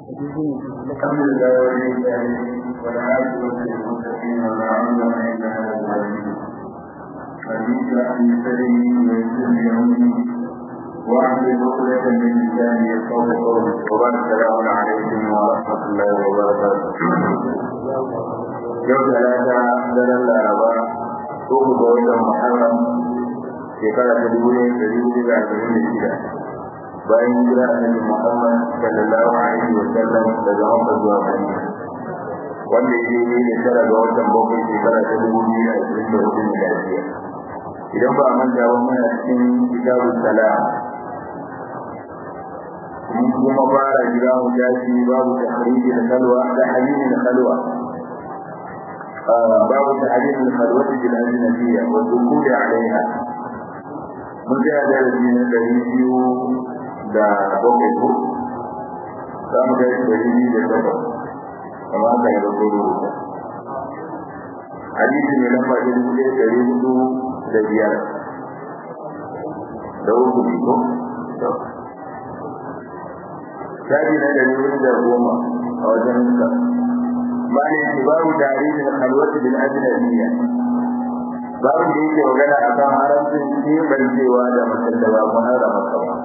الحمد لله ولي الصالحين والعاقبة للمتقين ولا عدوان إلا على الظالمين رب اشرح لي صدري ويسر لي أمري واحلل عقدة من لساني يفقهوا قولي وبعد السلام عليكم ورحمة الله وبركاته يوم ثلاثة دل الأربعاء uku ga watan Muharram shekara ta dubu ne da dubu da arba'in da shida bayan hijira annabi Muhammad sallallahu alaihi wa sallam daga Makka zuwa Madina wanda ya yi ne tara ga watan bakwai shekara ta dubu biyu da ashirin da hudu miladiya idan ba a manta ba muna cikin kitabun salam mun kuma fara jira mu tashi babu tahriji da kalwa da halili da kalwa باب تحريم الخلوة بالأجنبية والدخول عليها mun tsaya da rabi na ɗari biyu da bakwai ko za mu kai ɗari biyu da takwas kamar haka ya rabu rubuta hadisi mai lamba ta dubu ɗaya ɗari hudu da biyar da uku ne ko shafi na ɗari hudu da goma a wajen nuka ma'ana yake babu tarihin halwatu bil ajnabiyya babu da yake magana a kan haramcin kebancewa da mutum da ba mu harama ka ba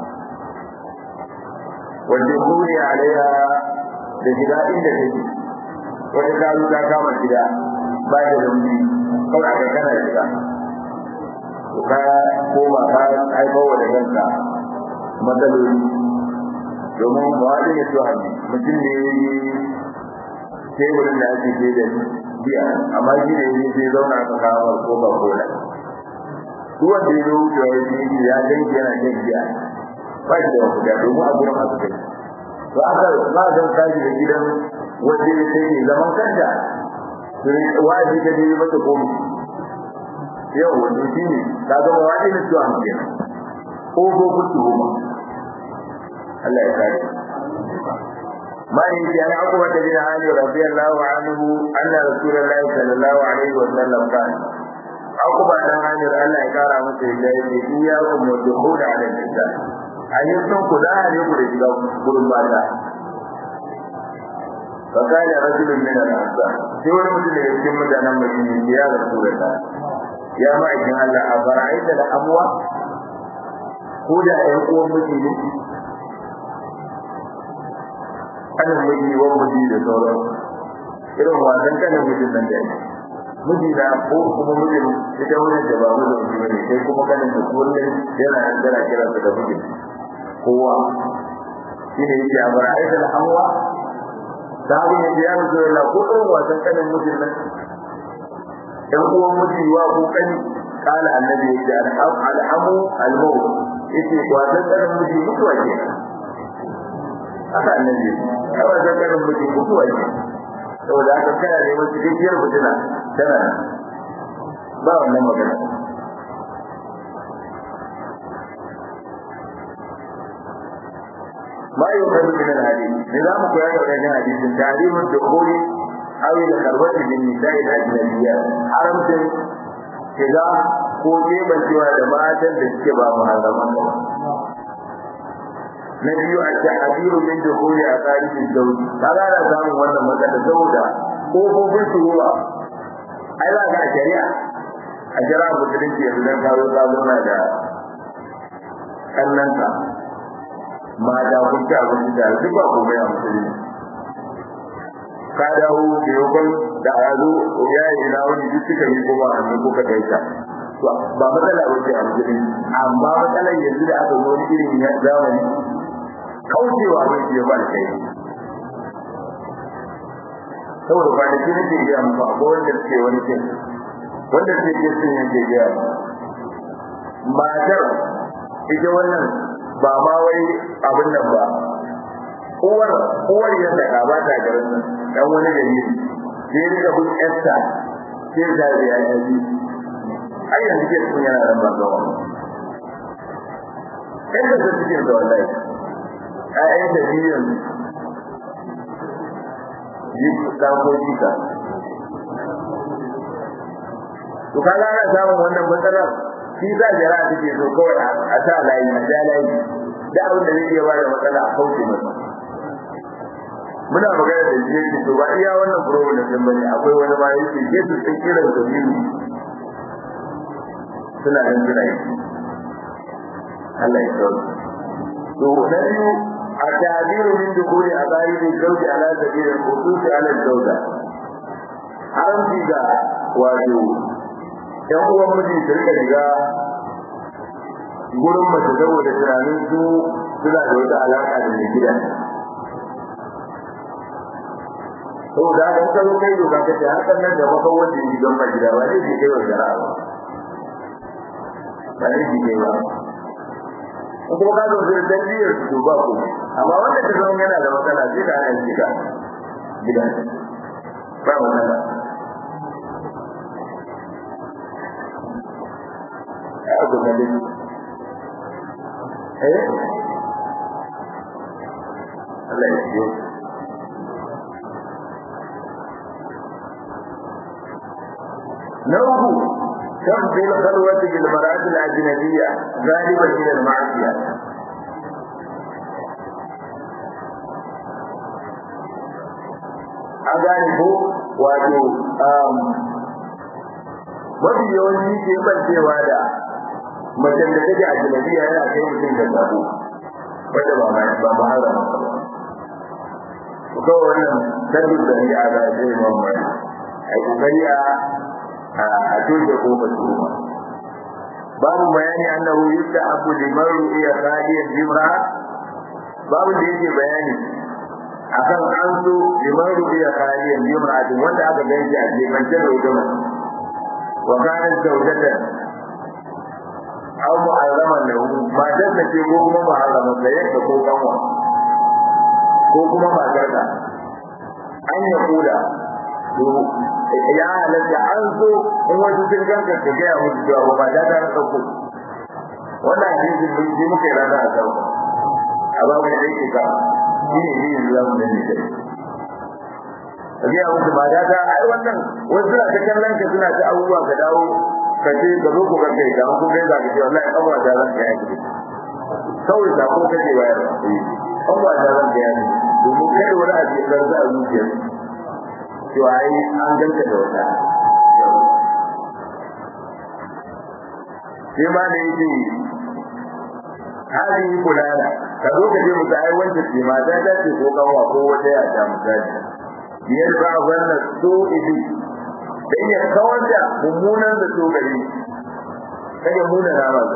wanda kuri alaiha da shiga inda take wata karu ta kama gida ba da lumbi kawai aka kana shiga ka koma ka haifar wa da kanka matsaloli domin ba wani ya tuwa mutum ne teburin da ake ke da biya amma shi ne ne sai zauna aka kawo ko ba ko da duk wanda ya zo wucewa ya ce ya danki yana shan biya ba shi da wasu da domin a gurin masu kai to aka ba zan tashi da gidan wanda ya sai zaman kanta wajibi ka je mata komi yau wanda shi ne ka ga wani ne su an kenan ko ko kutu goma Allah ya kare ما يجي عن عقبة بن علي رضي الله عنه أن رسول الله صلى الله عليه وسلم قال عقبة بن علي الله يقرأ مثل ذلك إياكم والدخول على النساء أن يسنكوا لا يقول إجلاء قرم باتا فقال رجل من الأنصار سوى مثل يسلم مدانا مدينة يا رسول الله يا معجم الله أفرأيت الأموى هدى يقوم مدينة kanin miji wa miji da sauran irin wasan kanin mijin nan da yake miji na ko kuma mijin ita wani da ba mu da miji bane sai kuma kanin da kullun yana nan da kira da mijin kowa shine yake a bar aida da hawa sabu ne ya zo la ko irin wasan kanin mijin nan dan uwan miji wa ko kani kala annabi yake alhamu almaut yace wasan kanin miji mutuwa kenan haka annabi kawai zakarin mutum mutuwa ne saboda haka kana neman cikakkiyar mutuna tana ba wannan magana ما يؤخذ من الحديث نظام قيادة من حديث تعليم الدخول أو الخلوة بالنساء الأجنبيات حرمت كذا ko kebancewa da matan da suke ba muharraman ba na biyu a tahadiru min dukhuli a tsarin zawji kaga ana samun wannan matsala saboda kofofin shuruwa ai za ga shari'a a shari'a musulunci yanzu dan kawo sabuna da kannanka mata kun ci abinci da duk ba komai a musulunci ka dawo da yokon da a zo ya yi ina wani duk suka yi kuma a nan kuka gaisa ba matsala wace a musulunci amma matsalar yanzu da aka zo wani irin zamani kaucewa abin da ya ba kai saboda kwanaki nake gaya muku akwai wanda suke wani kin wanda suke ke sun yake gaya matar ita wannan ba ma wai abin nan ba uwar uwar yadda ka ba ta garin nan dan wani gari sai rika bin esta sai da ya yi ai yanzu ke sun yana da bangawa yadda su suke da wallahi ƴaƴan da biyan yi ɗakoki ka to kaga ana samun wannan matsalar shi za jira take so kawai a sa layi a ja layi da abin da zai iya bada matsala a kauce masa muna magana da shi yake to ba iya wannan problem din bane akwai wani ma yake ke su sun kira da biyu suna nan suna yi Allah ya kawo to na biyu a tabiru min dukuri a zahiri zauji ala sabilin khususi ala zauja haramci ga wato yan uwan miji su rika shiga gurin mace saboda tunanin su suna da wata alaka da mai gida saboda haka ka zo kai doka kace hakan nan da maka wanda yi don mai gida ba ne ke kai wa shari'a ba ba ne ke kai ba in kuma ka zo da tarbiyyar su ba ku amma wanda ka zama yana da matsala sai ka hana shi ka gida ba matsala ya ku kalli eh Allah ya yi نوه تفضي الخلوة بالمرأة الأجنبية غالبا إلى المعصية أغانبه wato mafi yawanci ke bancewa da macen da take a janabiya yana kai mutum da sabo wanda ba ma ba ma hara ko wannan sabbin da ya ga sai mamma ai kokari a a toshe kofar tuhuma babu bayani annahu yustahabu liman ru'iya khaliyan jimra babu da yake bayani akan an so liman ru'iya khaliyan jimra din wanda aka ganshi a jefance da huduma wa kana zawjatan aw mu'azzaman lahu matar da ce ko kuma mu'azzaman da yadda ko kanwa ko kuma matar da an ya kula ya halatta an so in wasu sun ganka ka gaya musu cewa ba ba ta ta ɗauko wannan hadisin mun ji muka yi rana a sau a babu da yake ka shi ne ne yanzu zamu da ne kai ka gaya musu ba ta ta ai wannan wasu suna ta kallon ka suna ta abubuwa ka dawo ka ce ka zo ku kanka ya kun gaisa ka ce wallahi an wa da zan ka yi kawai da ko kake bayar an wa da zan ka yi domin kai wani abu ya zarza a zuciyarsu cewa ai an ganta da wata sai ma da yake hadi kulala ka zo ka je musu ai wanda ce ma da dace ko kanwa ko wata ya ta misali biyar ba wannan so idi dan ya kawar da mummunan da so gari kaga muna na ba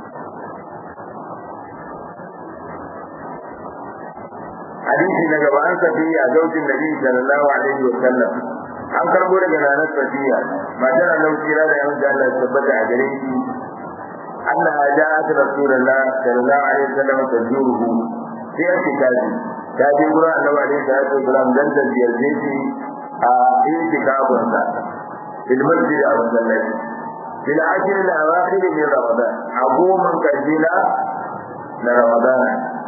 hadisi na gaba an safiya zaujin nabi sallallahu alaihi wa sallam an karbo daga ranar safiya matar Allah kira da yawan Allah ya tabbata a gare shi Allah ya ja ta rasulullah sallallahu alaihi wa sallam ta juruhu sai ya ce kaji ta je gurin Allah alaihi salatu wasallam dan da ziyarce shi a itikafin sa fil masjid a masallaci fil ashir al awakhir min ramadan a goma karshe na ramadan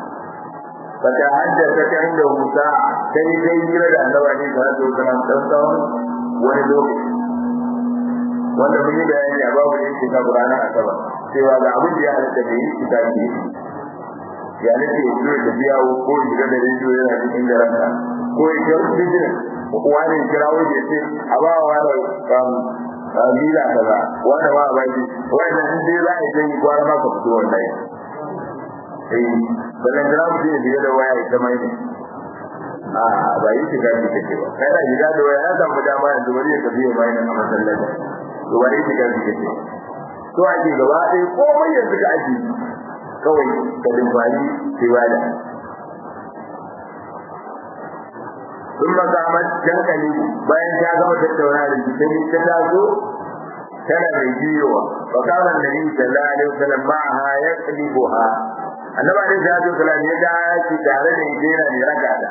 فتحدثت عنده ساعة كي تيجي لدى النبي عليه الصلاة والسلام تنصر ولدوك wanda mun yi bayani a babu yin shiga ranar asabar cewa ga abin da ya halatta da yin shiga ke ya nake ya zuwa da biya ko shiga da rediyo yana cikin da ranka ko ya ga bijin wani kira waje ce a ba wa wani bila kaza wani ma a baki wannan in dai za a yi yi gwara maka fito wallahi eh ballan da mu je biye da waya ita mai ne a ba yi shiga ki take ba kai da shiga da waya ya samu dama yanzu bari ya tafi mai ne a masallaci to ba yi shiga ki take to ake gaba ɗaya komai yanzu ka aji kawai ka dimfani sai wada ثم قامت جنكلي bayan ta gama tattauna da shi ta taso tana mai jiyowa wa kana annabi sallallahu alaihi wasallam ma'aha yaqlibuha annabi alaihi salatu wasallam ya ga shi tare da ita yana ne raka da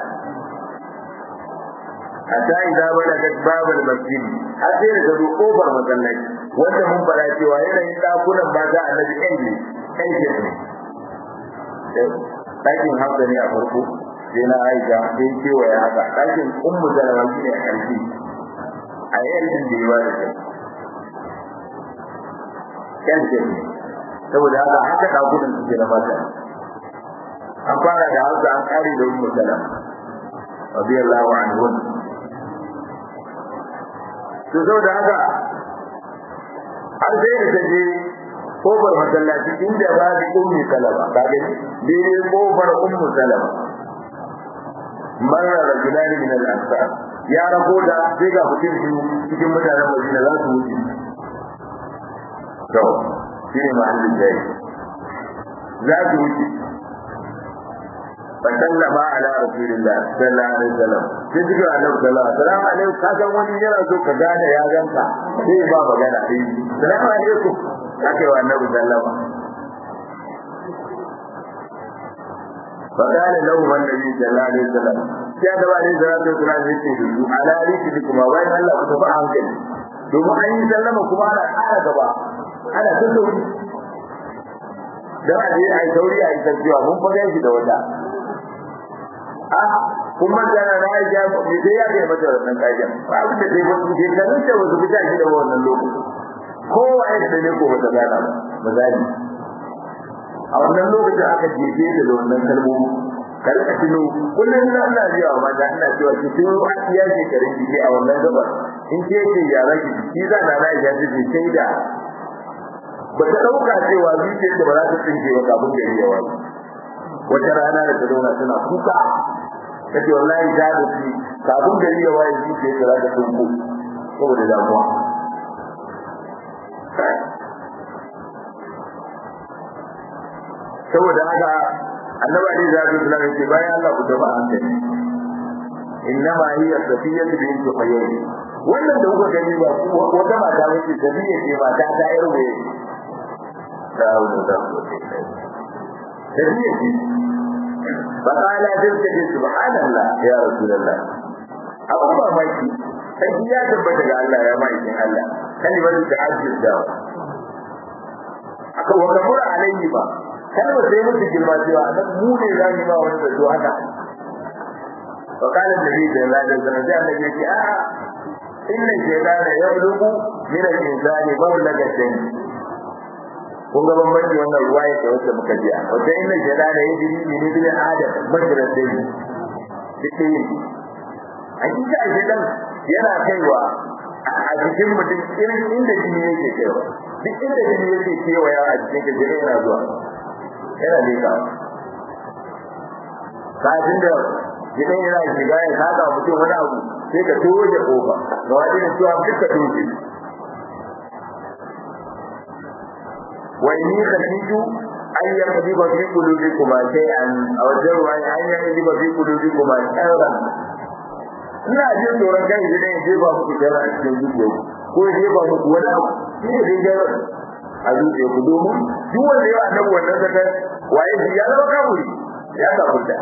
hatta idza balagat babal masjid har sai da zo kofar masallaci wanda mun fara cewa yanayin dakunan ba za annabi ɗan ne ɗan ke ne ɗakin hausa ne a farko sai na aisha sai kewaye haka ɗakin ummu salama shi ne a ƙarshe a yankin da ya ba da kai yan ne saboda haka haka ɗakunan suke na mata an fara da hausa an ƙare da ummu salama radiyallahu anhu to saboda haka har sai da taje kofar masallaci inda ba da ummi salama kaga dai kofar ummu salama mara rajulani min al-ansar ya rago da sai ga mutum biyu cikin mutanen Madina za su wuce to shine mahallin dai za su wuce فسلم على رسول الله صلى الله عليه وسلم sai suka annabi sallallahu alaihi wasallam alaikum ka san wani yana so ka gane ya ganka sai ba magana sai salamu alaikum kake wa annabi sallama فقال له النبي صلى الله عليه وسلم يا دوا عليه الصلاه والسلام yace su ala riki kuma wai Allah ku tafi hankali domin an yi sallama kuma ana ƙara gaba ana ta sauri dan a je ai sauri ai tafiya mun fa shi da wata kuma tana na yi jamu ne sai ya kai mata wannan kajan ba abin da zai wasu ke ganin ta wasu fita shi da wannan lokaci kowa ya da ne ko bata gana ba misali a wannan lokacin aka jefe ta da wannan kalmomi karka tuno kullum na ina ji wa mata ina cewa ki tuno a iya shekarun ki a wannan gabar in ke ce yara ki ki za na na ya ce sai da ba ta dauka cewa zuciyar da ba za ta tsinke ba kafin gari ya wani wata rana da ta zauna tana kuka kace wallahi da da shi kafin gari ya waye shi ke tsara da tunku saboda damuwa saboda haka annabi ali zai yi sunan ce bayan Allah ku tafi hankali innama hiya safiyya bint qayyim wannan da kuka gani ba wata mata wace safiyya ce mata ta yarwe da da safiyya ce فقال ذلك سبحان الله يا رسول الله abu ba maki sai ya tabbata ga Allah ya mai kin Allah kalimar da ajiyar da aka wanda mura alayhi ba kalmar sai mutu girma cewa dan mu ne za mu ba wani zato haka fa kana nabi da Allah da sanan da Allah yake a inna shaytana yablugu min al-insani mablagatan kun ga bambanci wannan ruwaya da wacce muka ji wanda inna shaytana yajri min ibn adam majratin dike hakika shaytan yana kaiwa a cikin mutum irin inda jini yake kaiwa duk inda jini yake kewaya a cikin ka jini yana zuwa yana leka kafin da jini yana shiga ya saka mutum wani abu sai ka toje kofa ga wani da cewa duk ka toje وإني خشيت أن يقذف في قلوبكما شيئا أو الجر أن يقذف في قلوبكما شرا ina jin tsoron kai idan ya jefa muku shara a cikin zuciya ko ya jefa muku wani abu shi ne dai shara a zuciya ku domin duk wanda ya annabi wannan zakar waye shi ya zama kafiri ya kafirta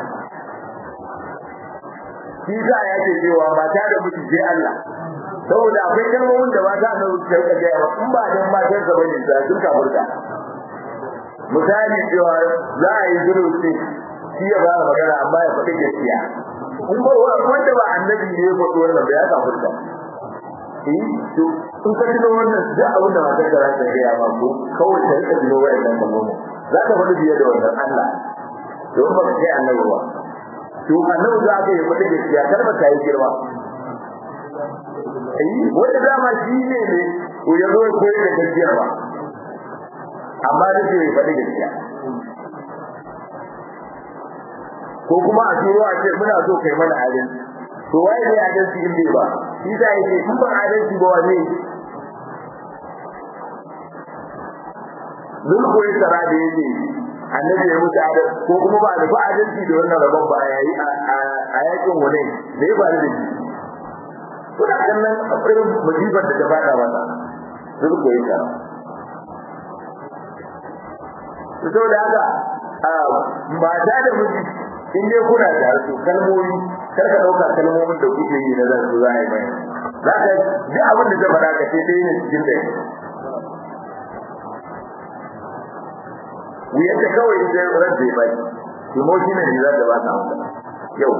shi sa ya ce cewa mata da miji sai Allah saboda akwai kalmomin da mata na wuce ka ga in ba dan matan sa bane da sun kafirta misali cewa za a yi zulusi shi ya fara magana amma ya faɗi gaskiya in ba wanda ba annabi ne ya faɗi wannan ba ya kafirta eh to in ka tuno wannan duk abin da matar da za ta gaya ma ko kawai ta rika tuno wa'annan kalmomin za ka faɗi biye da wannan Allah don ba ka kai annabi ba to annabi za ka yi faɗi gaskiya kar ba ta yi girma wanda dama shi ne ne ko ya zo koyi da gaskiya ba amma da ke faɗi gaskiya ko kuma a turo a ce muna so kai mana adalci to waye ne adalci in bai ba shi da yake in ba adalci ba wane Zul koyi tsara da yake annabi ya mutu adalci ko kuma ba da ba adalci da wannan rabon ba yayi a yakin wani da ya faru da shi kuna kallon irin musibar da ta fada masa sun koyi ta to da haka mata da miji in dai kuna da su kalmomi kar ka dauka kalmomin da kuke yi na zan su za a yi mai za ka ji abin da ta faɗa ka ce dai ne cikin da wuyar da kawai ita ran da ya bai emotion ne za ta ba ta mata yau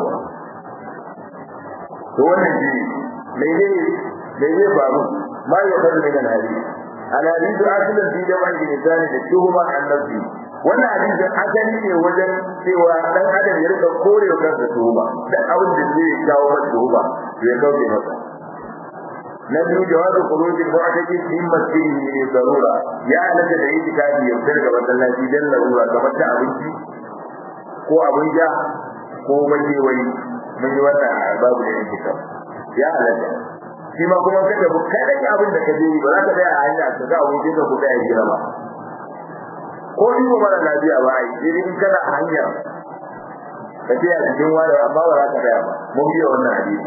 to wannan shi mene mene faru ma ya faru daga nari alhadisu asilan fi da wani insani da tuhuma annabi wannan hadisin asali ne wajen cewa dan adam ya rika korewa kansa tuhuma dan abin da zai kawo masa tuhuma ya kauce masa na biyu jawazu khurujil mu'taqi min masjidihi li darura ya alaka da yake kafi ya fitar ga masallaci dan larura kamar ta abinci ko abin ja ko wani wani mun yi wannan babu da yake kam ya alaka shi ma kuma kada ku kada ki abin da kaje ba za ka tsaya a hanya ka ga abokin ka ku tsaya gida ba ko in ba mara lafiya ba ai idan kana a hanya ka ce a cikin wani amma ba za ka tsaya ba mun biya wannan hadisi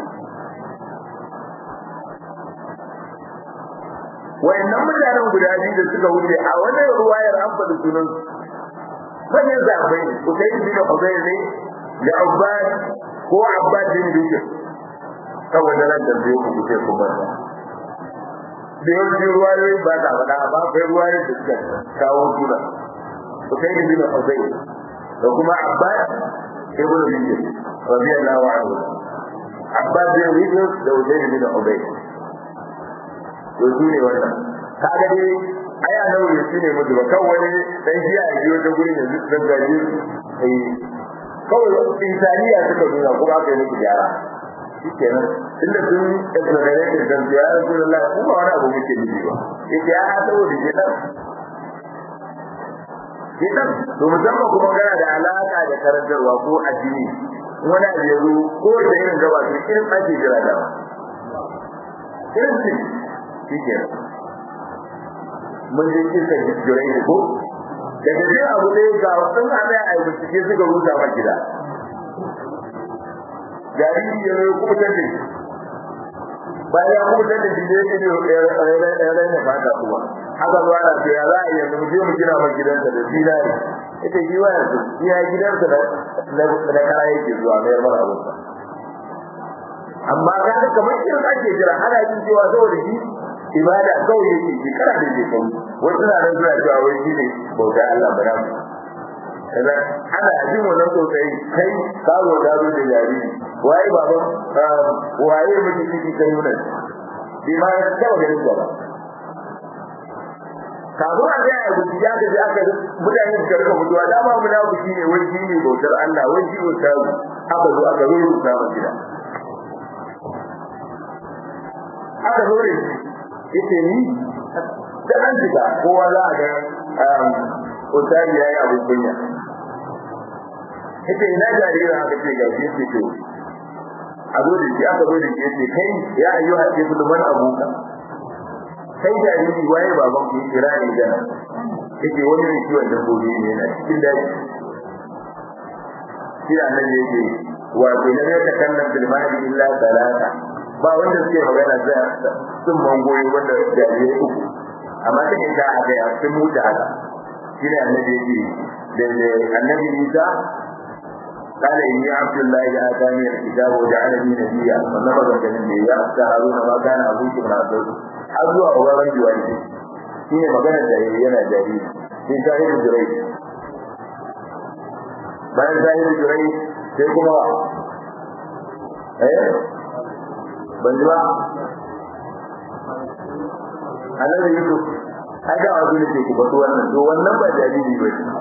wayannan mutanen guda biyu da suka wuce a wannan ruwayar an faɗi sunan manyan zaɓai ku kai bi da Hudayr ne da Abbas ko Abbas bin Bishr saboda nan da zai ku ce ku bar da yawancin ruwayoyi ba ta faɗa amma akwai ruwayoyi da suka kawo suna ku kai bi da Hudayr da kuma Abbas ibn Bishr radiyallahu anhu Abbas bin Bishr da Hudayr bin Hudayr to su ne wannan kaga dai ai a nan shi ne mutu ba kawai wani dan shi a biyo ta gurin da duk dan gaji eh kawai insaniya suka nuna kuma aka yi musu gyara shikenan inda sun exonerate da ya Rasulullah kuma wani abu muke nufi ba yace ya saboda ke dan Kitan, to musamman kuma gana da alaka da karantarwa ko addini wani abu ya zo ko da irin gaba to irin ake jira da irin shi shike mun je kisa jirai ne ko daga jin abu ne ga wasu ana a bincike suka rusa ma gida jariri ya zo kuma tace bayan ya kuma tace shi ne ne ya raina fata kuma haka zuwa na ce ya za a yanzu mu je mu gina ma gidansa da zinari ita shi wa yanzu iya gidansa da kara yake zuwa mayar mara abinsa amma ga kamar irin ake jira ana jin cewa saboda shi ibada kawai yake shekara da shekaru wasu na nan suna cewa wai shi ne bauta Allah ba na Kaza ana jin wannan sosai kai kawo da zo da jariri waye baban waye miji ciki kai wannan bi ma ya taba ganin ba kafin a ga abu ya ga ya ga mutane da karka mutuwa da ba munafiki ne wai shi ne bautar Allah wai shi ustazu aka zo aka rubuta masa gida aka zo da shi yace ni da an shiga kowa za a ga otari yayi abu kunya yace ina jarira aka ce ga shi ce to a zo da shi aka zo da shi yace kai ya ayyuha ibnu man abuka kai jariri waye baban ku kira ne da yace wani ne ciwon dabbobi ne yana cikin daji shi da annabi yake wato lam yatakallam bil mahdi illa salata ba wanda suke magana da sun mangoyi wanda jarirai uku amma take da haka ya sun mutu haka shi ne annabi yake da annabi Isa قال إني عبد الله آتاني الكتاب وجعلني نبيا والنبذ كان يا هارون ما كان أبوك من عبد har zuwa auren jiwari shi ne magana da yana jariri shi shahidu jirai bayan shahidu jirai sai kuma eh ban ji ba annabi yusuf ai da wasu ne ke ku fito wannan to wannan ba jariri ba shi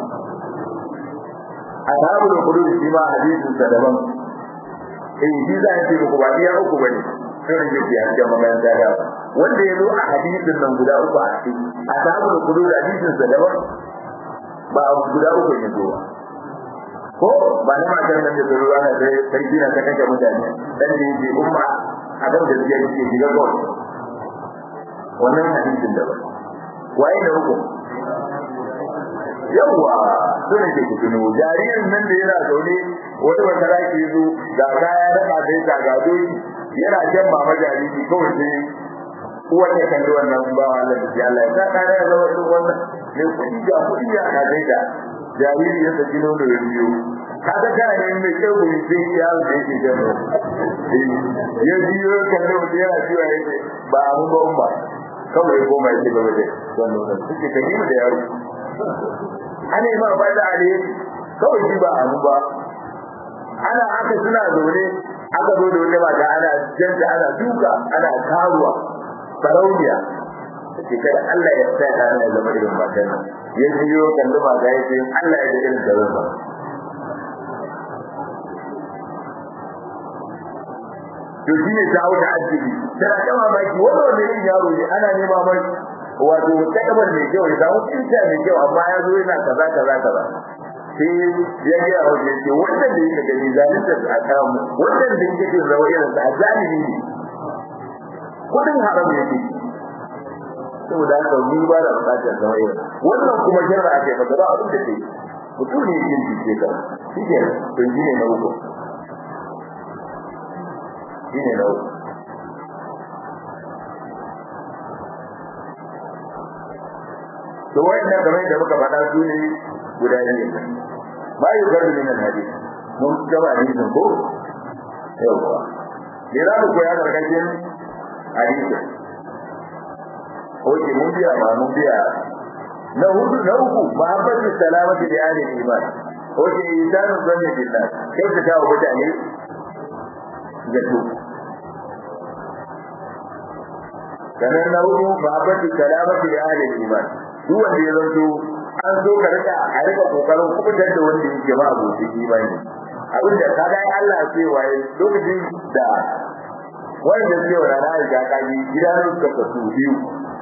ashabul hudud shi ma hadisin sa daban eh shi za a ce ku ba iya uku bane sai ne ke ya ga magana da wanda ya zo a hadisin nan guda uku a cikin a samun kudu da hadisin sa daban ba guda uku ne zo ko ba na matan nan da zuwa na da sarki na ta kake mutane dan da yake umma a kan da yake yake diga ko wannan hadisin daban waye da uku yawa sune ke kutuno jaririn nan da yana zaune wani wata raki zo ga kaya da ka dai ga gado yana jan mama jariri kawai sai uwar ya kalli wannan ba Allah da Allah ya ka da zama duk wannan ne kudi ga kudi ya ka dai da jariri ya saki nono ya biyo kaga kana ne mai kyau ne sai ya da yake jan ya biyo kalli wani yana cewa yake ba mu ba umma kawai ko mai ce gaba da wannan wannan suke kadi da yaro ana yi ma ba da ale kawai shi ba amu ba ana haka suna zaune aka zo da wata mata ana janta ana duka ana karuwa sarauniya take kada Allah ya sa ta ne zama irin matan nan ya jiyo kalli mata ya ce Allah ya da irin da zama to shi ne ta wuce ajibi tana ta mamaki wanda wanda yin yaro ne ana nema mai wato takabar mai kyau ya samu kinta mai kyau amma ya zo yana kaza kaza kaza sai ya ga yawo ne ce wannan da yake gani zalunta a kamu wannan da yake jin rawa irin sa zalimi ne kudin haram yake saboda haka ni ba da bukatar zama irin wannan kuma jarra ake masa ba abin da ke mutum ne yake jike ka shi ke to shi ne na uku shi ne na uku to wayannan kamar da muka faɗa su ne guda biyu ba yi garbi min hadis mun gaba hadisin ko yawa ne za mu koya gargajin hadisin oke mun biya ba mun biya na hudu na uku mahabbatu salamati da ahli iman oke insanu zanni billah kai ka tawo mutane zato sannan na hudu mahabbatu salamati da ahli iman duk wanda ya zanto an zo ka rika a rika kokarin kubutar da wanda yake ba abokin imani abin da ka dai Allah ce waye lokacin da wanda ce wa rana ya kaji gidan suka kasu biyu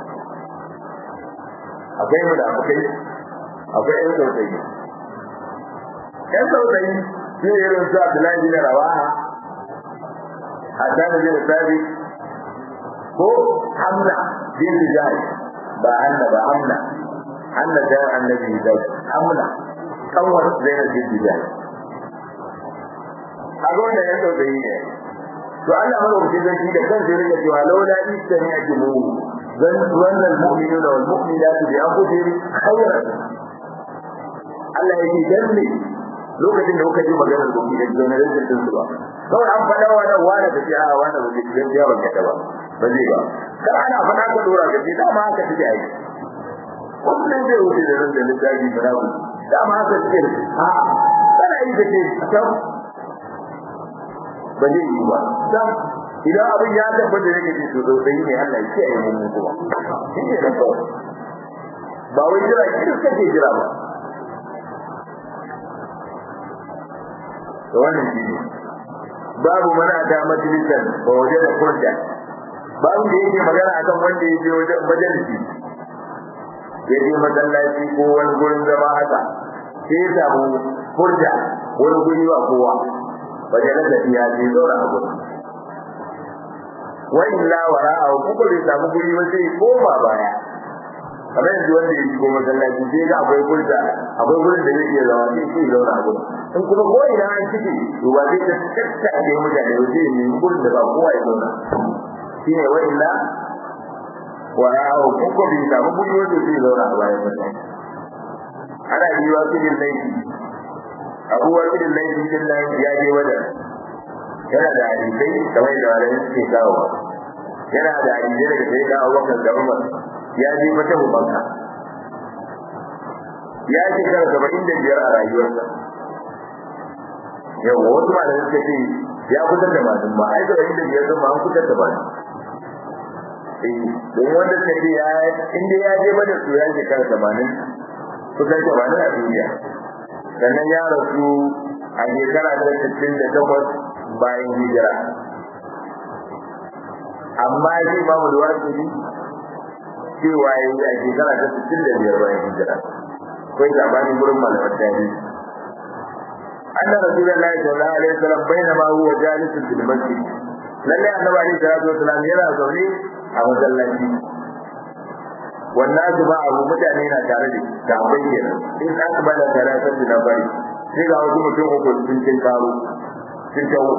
akwai mu da akwai akwai ɗan sautayi ɗan sautayi shi ne irin su Abdullahi bin Rawaha Hassan bin Sabit ko Hamza bin Jahal ba Hanna ba Hamna Hanna da annabi da Hamna kawar Zainab bin Jahal kaga wannan ɗan sautayi ne to Allah madaukakin sarki da kansa ya rike cewa laula istami'tumu ظن المؤمنون والمؤمنات بأنفسهم خيرا Allah ya ce dan ne lokacin da kuka ji maganar gobe da generation din su ba kawai an faɗa wa nan wani da ya wani da ke cikin ya baka ta ba ba zai ba kar ana faɗa ka dora ka ce dama haka take ai kullum zai wuce da ran da littafi da rabu dama haka take a kana yi da ce sam ba zai yi ba sam idan abin ya tabbata ne kace to sai ne Allah ya yi mun kuma shi ne da kawai ba wai jira kiris kake jira ba to wannan shi ne babu mana da majalisan ba waje da kurda babu da yake magana akan wanda ya je wajen majalisi ya je masallaci ko wani gurin zama haka sai ya samu furja wani guri ba kowa wajen da ya je zaura a gurin wa illa wara'ahu kuka bai samu guri ba sai koma baya kamar yanzu wanda ya shigo masallaci sai ga akwai gurda akwai gurin da zai iya zama sai sai zauna a gurin in kuma ko ina an cike to ba zai ta tattake mutane ba zai nemi gurin da ba kowa ya zauna shine wa illa wara'ahu kuka bai samu guri wanda zai zauna a bayan mutane ana yi wa cikin laifi abubuwan cikin laifi din nan ya je wajen yana da hadisai kamar da wani suke kawo yana da hadisai daga sai da Abubakar da Umar ya je mata ubanka ya ce kar saba'in da biyar a rayuwarsa yau wasu ma da suka ce ya kusan da masu ma ai saba'in da biyar ma an kusan da masu don wanda suka ce ya inda ya je mata su ya ce kar tamanin kusan tamanin a duniya sannan ya rasu a shekara ta sittin da takwas bayan hijira amma shi imamu da wasu cewa ya yi a shekara ta sittin da biyar bayan hijira akwai sabanin gurin malamar tarihi anna rasulullahi sallallahu alaihi wasallam bainama huwa jalisun fil masjid lalle annabi alaihi salatu wasallam yana zaune a masallaci wannan su ba abu mutane na tare da sahabbai kenan in aka bada talatar da bari sai ga wasu mutum uku sun cin karo sun tawo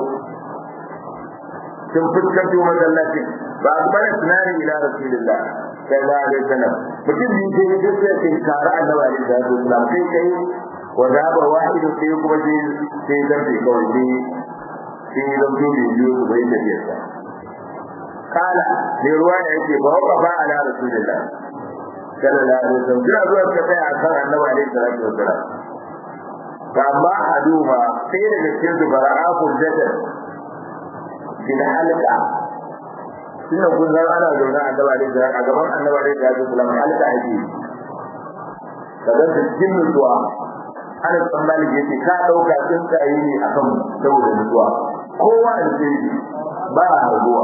sun fuskanto masallacin ba a bada tunani ila rasulullah sallallahu alaihi wasallam mutum biyu sai duk sai sun kara annabi alaihi salatu wasallam sai kai wa zaba wahidu sai kuma sai sai zarfe kawai sai sai zan zo da biyu su bai da biyarsa kala mai ruwa da yake ba wa ba ala rasulullah sallallahu alaihi wasallam kira zuwa ka tsaya a kan annabi alaihi salatu wasallam fa amma aduha sai daga cikin su fara'a furjatan bil halqa tunda kun san ana zaune a gaba da a gaban annabi alaihi salatu wasallam halqa ake kaga da cikin nutsuwa ana tsammani yace ka dauka tsuntsaye ne akan saboda nutsuwa kowa a cikin ba a harbuwa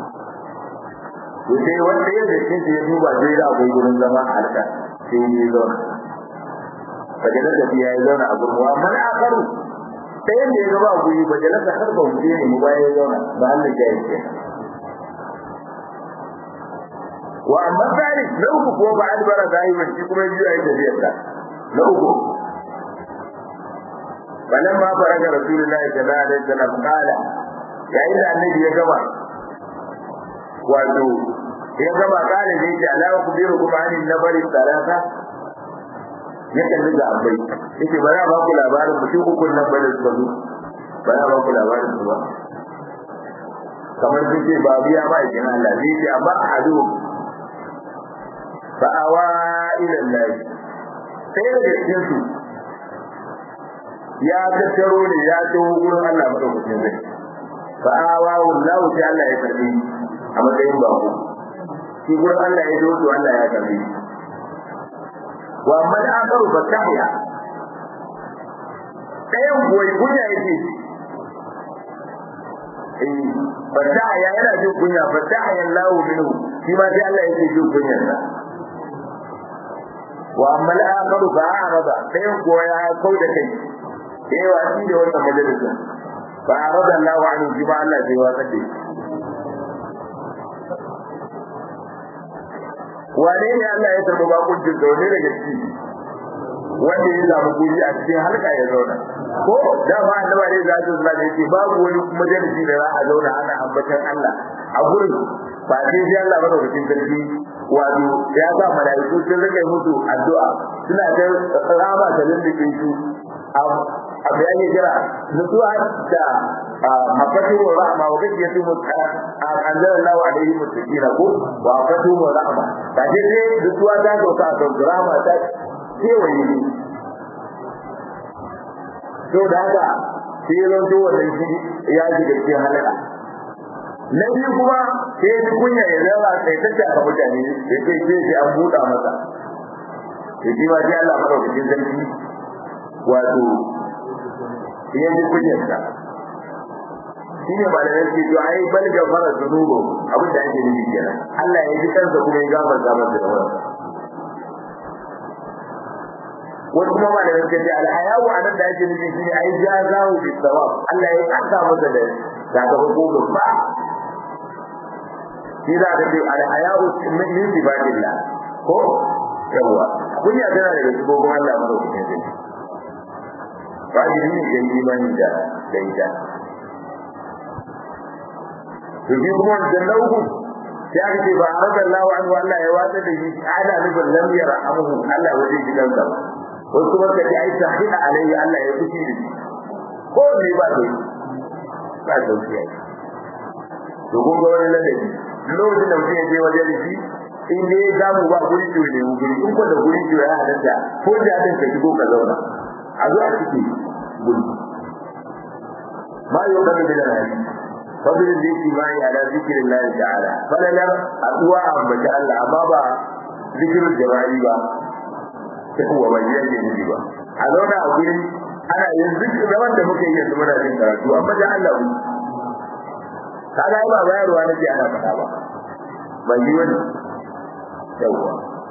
to sai wanda ya da shi ya duba sai da akwai gurin zama a halka sai ya zauna fajalar da ya zauna a gurbuwa amma na akaru sai yadda ya gaba guri fajalar da har ba wuce ne mu baya ya zauna ba Allah ya yi ke wa amma tsari na uku ko ba albara zahiban shi kuma biyu a yi tafiyarsa na uku فلما فرج رسول الله صلى الله عليه وسلم قال يا إذا النبي يا جماعة wato ya gama kare ne ce ala ku biro kuma an nabari salata ya kalli ga abai yake ba za ba ku labarin mutum uku nan ba da su zo ba za ba ku labarin su ba kamar sun ce ba biya ba ikin Allah ne ce amma a hadu fa awa ila Allah sai da cikin su ya tattaro ne ya taho gurin Allah madaukakin zai fa awa wallahu sai Allah ya karbi a matsayin bako shi gurin Allah ya zo Allah ya karbi wa amma da akaru ba tahya ɗayan kuwa kunya yake eh fatahya yana jin kunya fatahya Allahu minhu shi ma sai Allah yake jin kunyar sa wa amma al-akharu fa arada ɗayan kuwa ya kauda kai eh wa shi da wannan majalisa fa arada Allahu anhu shi ma Allah sai wasa da wane ne Allah ya tarbi bakuncin da wane daga ciki wanda ya samu guri a cikin halka ya zauna ko da ba annaba ne za su zama da yake babu wani majalisi da za a zauna ana ambatan Allah a gurin ba sai sai Allah ba lokacin sarki wato ya sa malaiku sun rike musu addu'a suna ta rama da lindike su a bayani jira nutsuwa da mafatu wa rahma wa kashi yasu anzala Allah alaihi mutaqina ko wa mafatu wa rahma da je sai nutsuwa ta doka a kan rahma ta kewaye ne to da haka sai ya zanto wannan shi ya ji da cikin halaka na biyu kuma sai ya ji kunya ya zama sai ta ta mutane ya ce sai sai an buɗa masa ya ji ma sai Allah madaukakin sarki wato ya ji kunyarsa shi ne malamai ke to ai bal gafara zunubu abin da ake nufi kenan Allah ya ji kansa kuma ya gafarta masa da wannan wasu kuma malamai ke ce alhayawu a nan da ake nufi shi ne ai jazahu bi sawab Allah ya kasa masa da sakamako babba shi za ka ce alhayawu min sifadillah ko yawwa kunya tana daga sifofin Allah madaukakin sarki wajibi ne ya yi imani da da ita to shi kuma wancan na uku ya ce ba a rada Allah wa anhu Allah ya watsa da shi ana nufin lam yarhamuhu Allah wajen gidan sa wasu kuma ka ji ai sahida alayhi Allah ya fushi da shi ko ne ba dai ba sauki ai to kun ga wani ladabi lokacin da mutum ya je wajen da shi in dai ya samu ba guri ciwo ne guri in ko da guri ciwo ya halatta ko da din ka shigo ka zauna a zo a ciki guri ma yau kan da da rayu fadilin da yake bayi ala zikirin Allah ta'ala falalar addu'a ambata Allah amma ba zikirin jama'i ba kuwa ba ya ke nufi ba a zauna a gurin ana yin zikirin zaman da muka yi yanzu muna jin karatu amma da Allah ku kaga ba bayarwa nake ana faɗa ba ban yi wani yawwa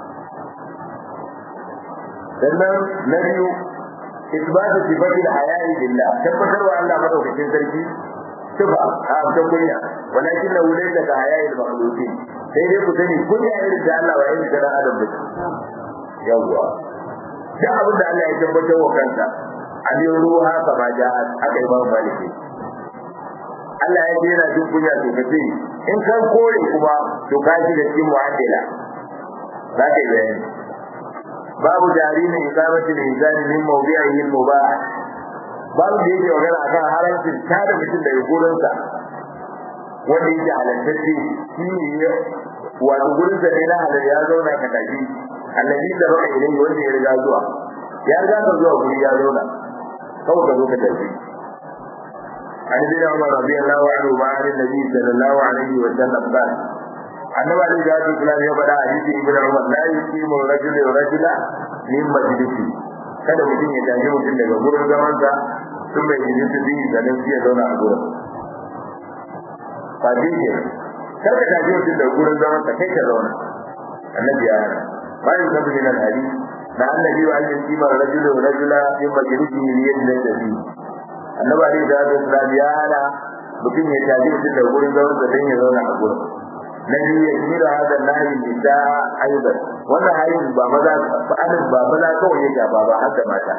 sannan na biyu isbatu sifatil haya'i billah tabbatar wa Allah madaukakin sarki sifa a ta kunya walakin la laysa ka haya'i al-makhluqin sai dai ku sani kunya irin da Allah wa irin da Adam da yawwa da abin da Allah ya tabbatar wa kansa alin ruha kama ja'at aka yi babu maliki Allah ya jera jin kunya to kace in kan kore kuma to ka shi da cikin mu'addila za ka yi bayani babu jarimi iqamatul insan min mawdi'ihi al-mubah babu da yake magana akan haramcin tada mutum daga gurinsa wanda yake halattacce shi ne wato gurinsa ne na halal ya zauna ka tafi annabi da baka ilai wanda ya riga zuwa ya riga ka zuwa guri ya zauna kawai ka zo ka tafi عن ابن عمر رضي الله عنه وعن النبي صلى الله عليه وسلم قال annabi alaihi salatu wasallam ya faɗa a hadisi ibn umar la yuqimu rajulu rajula min majlisi kada mutum ya tashi mutum daga gurin zaman sa sun bai yi su bi da dan ya zauna a gurin ba dai ke kar ka tafi mutum da gurin zaman ka kai ka zauna annabi ya hana bayan sabu min al-hadith da annabi wa ayyuka kima rajulu rajula fi majlisi yadda tabi annabi alaihi salatu wasallam ya hana mutum ya tafi mutum da gurin zaman sa dan ya zauna a gurin na biyu ya kira hada nahi nisa aidan wannan hayin ba maza ba anan ba maza kawai ya gaba ba har da mata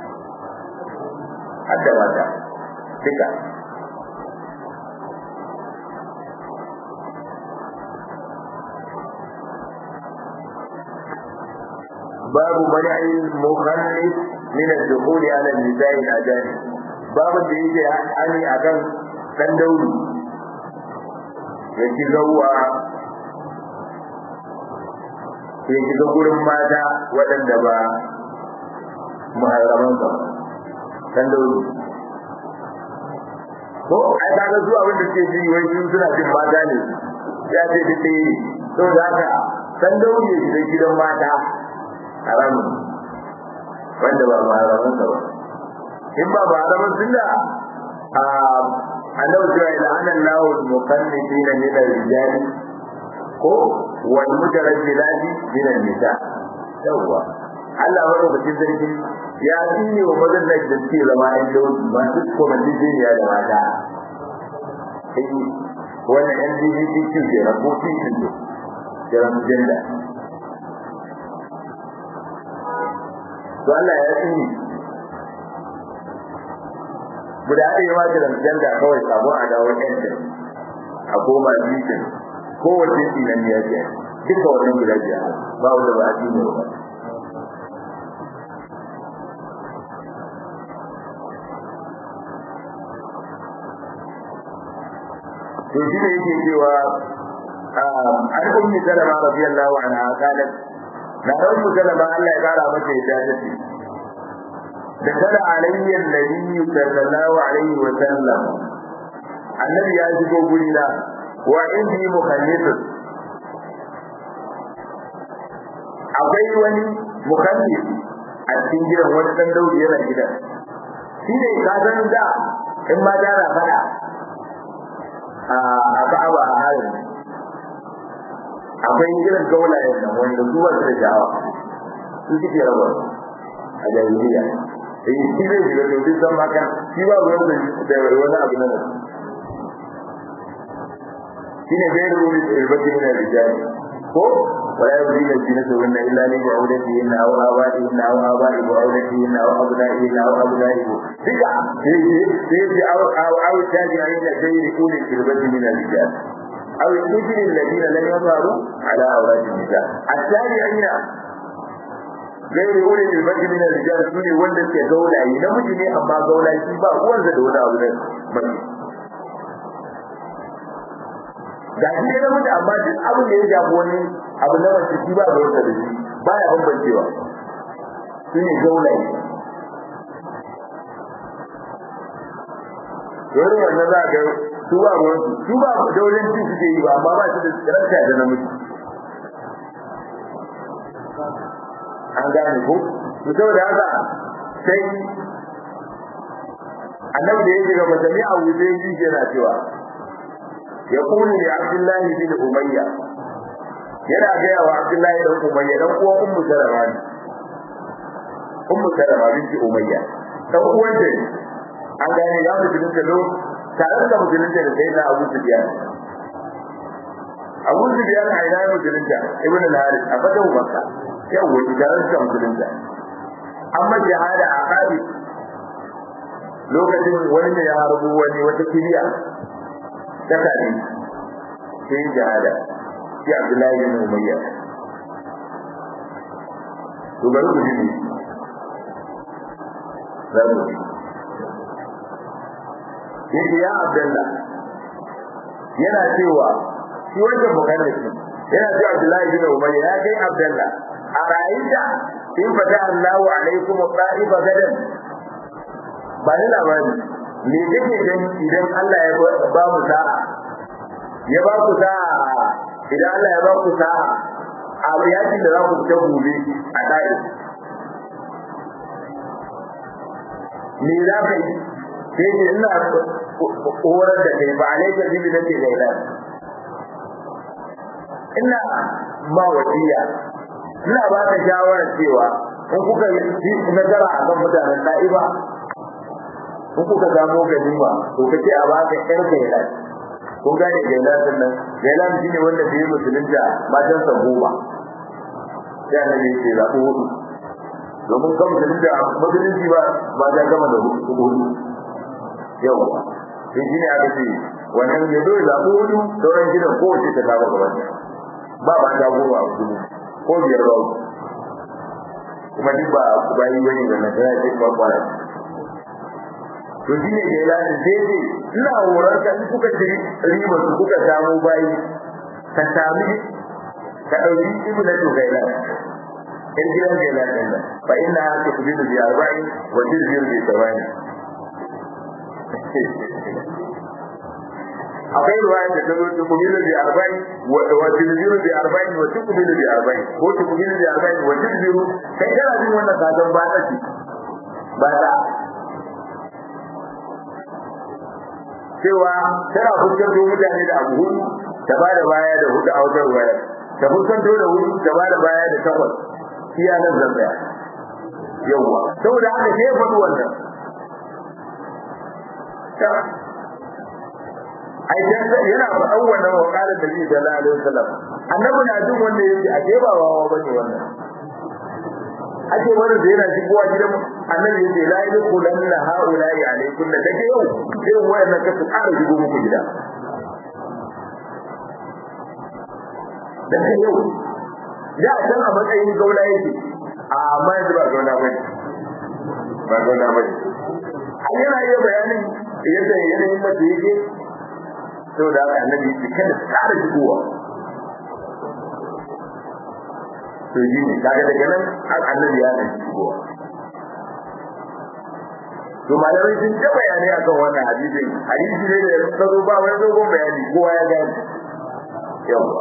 har da mata duka باب منع المخنث من الدخول على النساء الاجانب باب da yake ani akan dan dauri yake zauwa ya shiga gurin mata waɗanda ba muharraman ba dan dauri ko ai kaga zuwa wanda ke ji wai sun suna jin mata ne ya ce duk ne to da haka dan dauri ya shiga gidan mata haramun wanda ba maharaman ba in ba maharaman sunna a annabi cewa ila anan lahu muqannitin min al-rijali ko wal mutarajjilati min an-nisa yawa Allah wa rubucin sarki ya tsine wa mazan da suke zama ɗan dauki masu komantin ya da mata wannan LGBTQ ke rahoton shi ne transgender to Allah ya tsini guda ɗaya ma da janda kawai sabon a dawo ɗanta a koma jikin kowace tsinan ya ce duka wannan guda biya ba wanda ba a tsini ba to shi ne yake cewa an ummi salama radiyallahu anha qalat na ɗan musalama Allah ya ƙara mata yadda ta ce da kada alayya nabi sallallahu alaihi wa sallam annabi ya shigo guri na wa indi mukhannisun akwai wani mukhannis a cikin gidan wani dan daudi yana gidan shi ne ka san da in ma da na fada a ka'aba a halin akwai irin gaulayen nan wanda su wasu da sha'awa su suke raba a jahiliya eh shi zai shiga to duk san maka shi ba ruwan da wani abu na nan shi ne bai ruwa da ilbati min rijali ko wala yuzil jinatu wa illa li ba'udati inna aw abadi inna aw abadi ba'udati inna aw abnai inna aw abnai duka sai sai aw aw aw tabi'in da gairi kulli ilbati min rijali أو الطفل الذين لم يظهروا على أوراق النساء التابعين غير أولي البدء من الرجال سوني wanda ke gaulaye namiji ne amma gaulaye shi ba uwansa da wani abu ne mace da shi ne namiji amma duk abin da ya shafi wani abu na mace shi ba ruwansa da shi ba ya bambancewa su ne gaulaye Yau wannan za a ga su ba ruwan su ba daulen ci suke yi ba amma ba su da tsirarta da namiji an gane ko to saboda haka sai annabi da ya shiga masami a wuce yi yana cewa ya kuni da abdullahi bin umayya yana gaya wa abdullahi dan umayya dan uwan ummu salama ne ummu salama binti umayya dan uwan ta an gane ya mutunta lo tare da musulunta da sai na Abu Sufyan Abu Sufyan a ina musulunta Ibn al-Harith a fatan Makka yau wani tare da musulunta amma jihada a Khabi lokacin wani da ya harbu wani wata kiriya ta kadi sai jihada shi Abdullahi bin Umayya to bari ku ji bari ku ji yake ya Abdullah yana cewa shi wanda mukallaki yana cewa Abdullahi bin Umayya ya kai Abdullah a rayuwa in fata Allahu alaikum qa'iba gadan ba ni labari me kake gani idan Allah ya ba mu sa'a ya ba ku sa'a idan Allah ya ba ku sa'a a yakin da za ku fita gobe a dai me za ka yi sai ce ina horar da kai ba alaikar jibi na ke gaila ina ma wasiya ina ba ka shawarar cewa in kuka yi nazara a kan mutanen da'iba in kuka gamo ganima to kace a baka ƴar gaila kun gane gaila din nan gaila shine wanda bai musulunta matan sa goma sai annabi ya ce zaɓo hudu domin kan musulunta musulunci ba ba ta gama da hudu yawa sai shine aka ce wannan ya zo zaɓo hudu sauran gidan kowace ta kama gaban ba ba ta goma a hudu ko biyar ba kuma duk ba ku bayi wani da na tana ce kwakwara to shi ne ya lati daidai ina horar ka in kuka ci riba su kuka samu bayi ka sami ka ɗauki ibu na tukaila in gidan da ya lati nan fa ina ta kubi da biyar bayi wa jirgin da sabani akwai ruwaya da ta zo ta kubilu bi arba'in wa tilbiru bi arba'in wa tukubilu bi arba'in ko tukubilu bi arba'in wa tilbiru kai kana jin wannan kasan ba ta ce ba ta cewa tana fuskanto mutane da abu hudu ta ba da baya da hudu a wajen ruwaya ta fuskanto da hudu ta ba da baya da takwas iya nan zan tsaya yawwa saboda haka sai ya faɗi wannan ai dan yana faɗan wannan wa qala nabi sallallahu alaihi wasallam annabi na jin wanda yake a ke ba wawa bane wannan ake wani da yana shigowa gidan annabi yace la yadkhulanna haula'i alaykum da take yau irin wayannan ka su ƙara shigo muku gida da take yau ya san a matsayin gaula yake amma yanzu ba gaula bane ba gaula bane an yana iya bayanin yadda yanayin mace yake saboda haka annabi yake kada su ƙara shigowa to yi ne kaga daga nan annabi ya nan shigowa to malamai sun ta bayani akan wannan hadisin hadisi ne da ya tsaro ba wani dogon bayani kowa ya gani yawa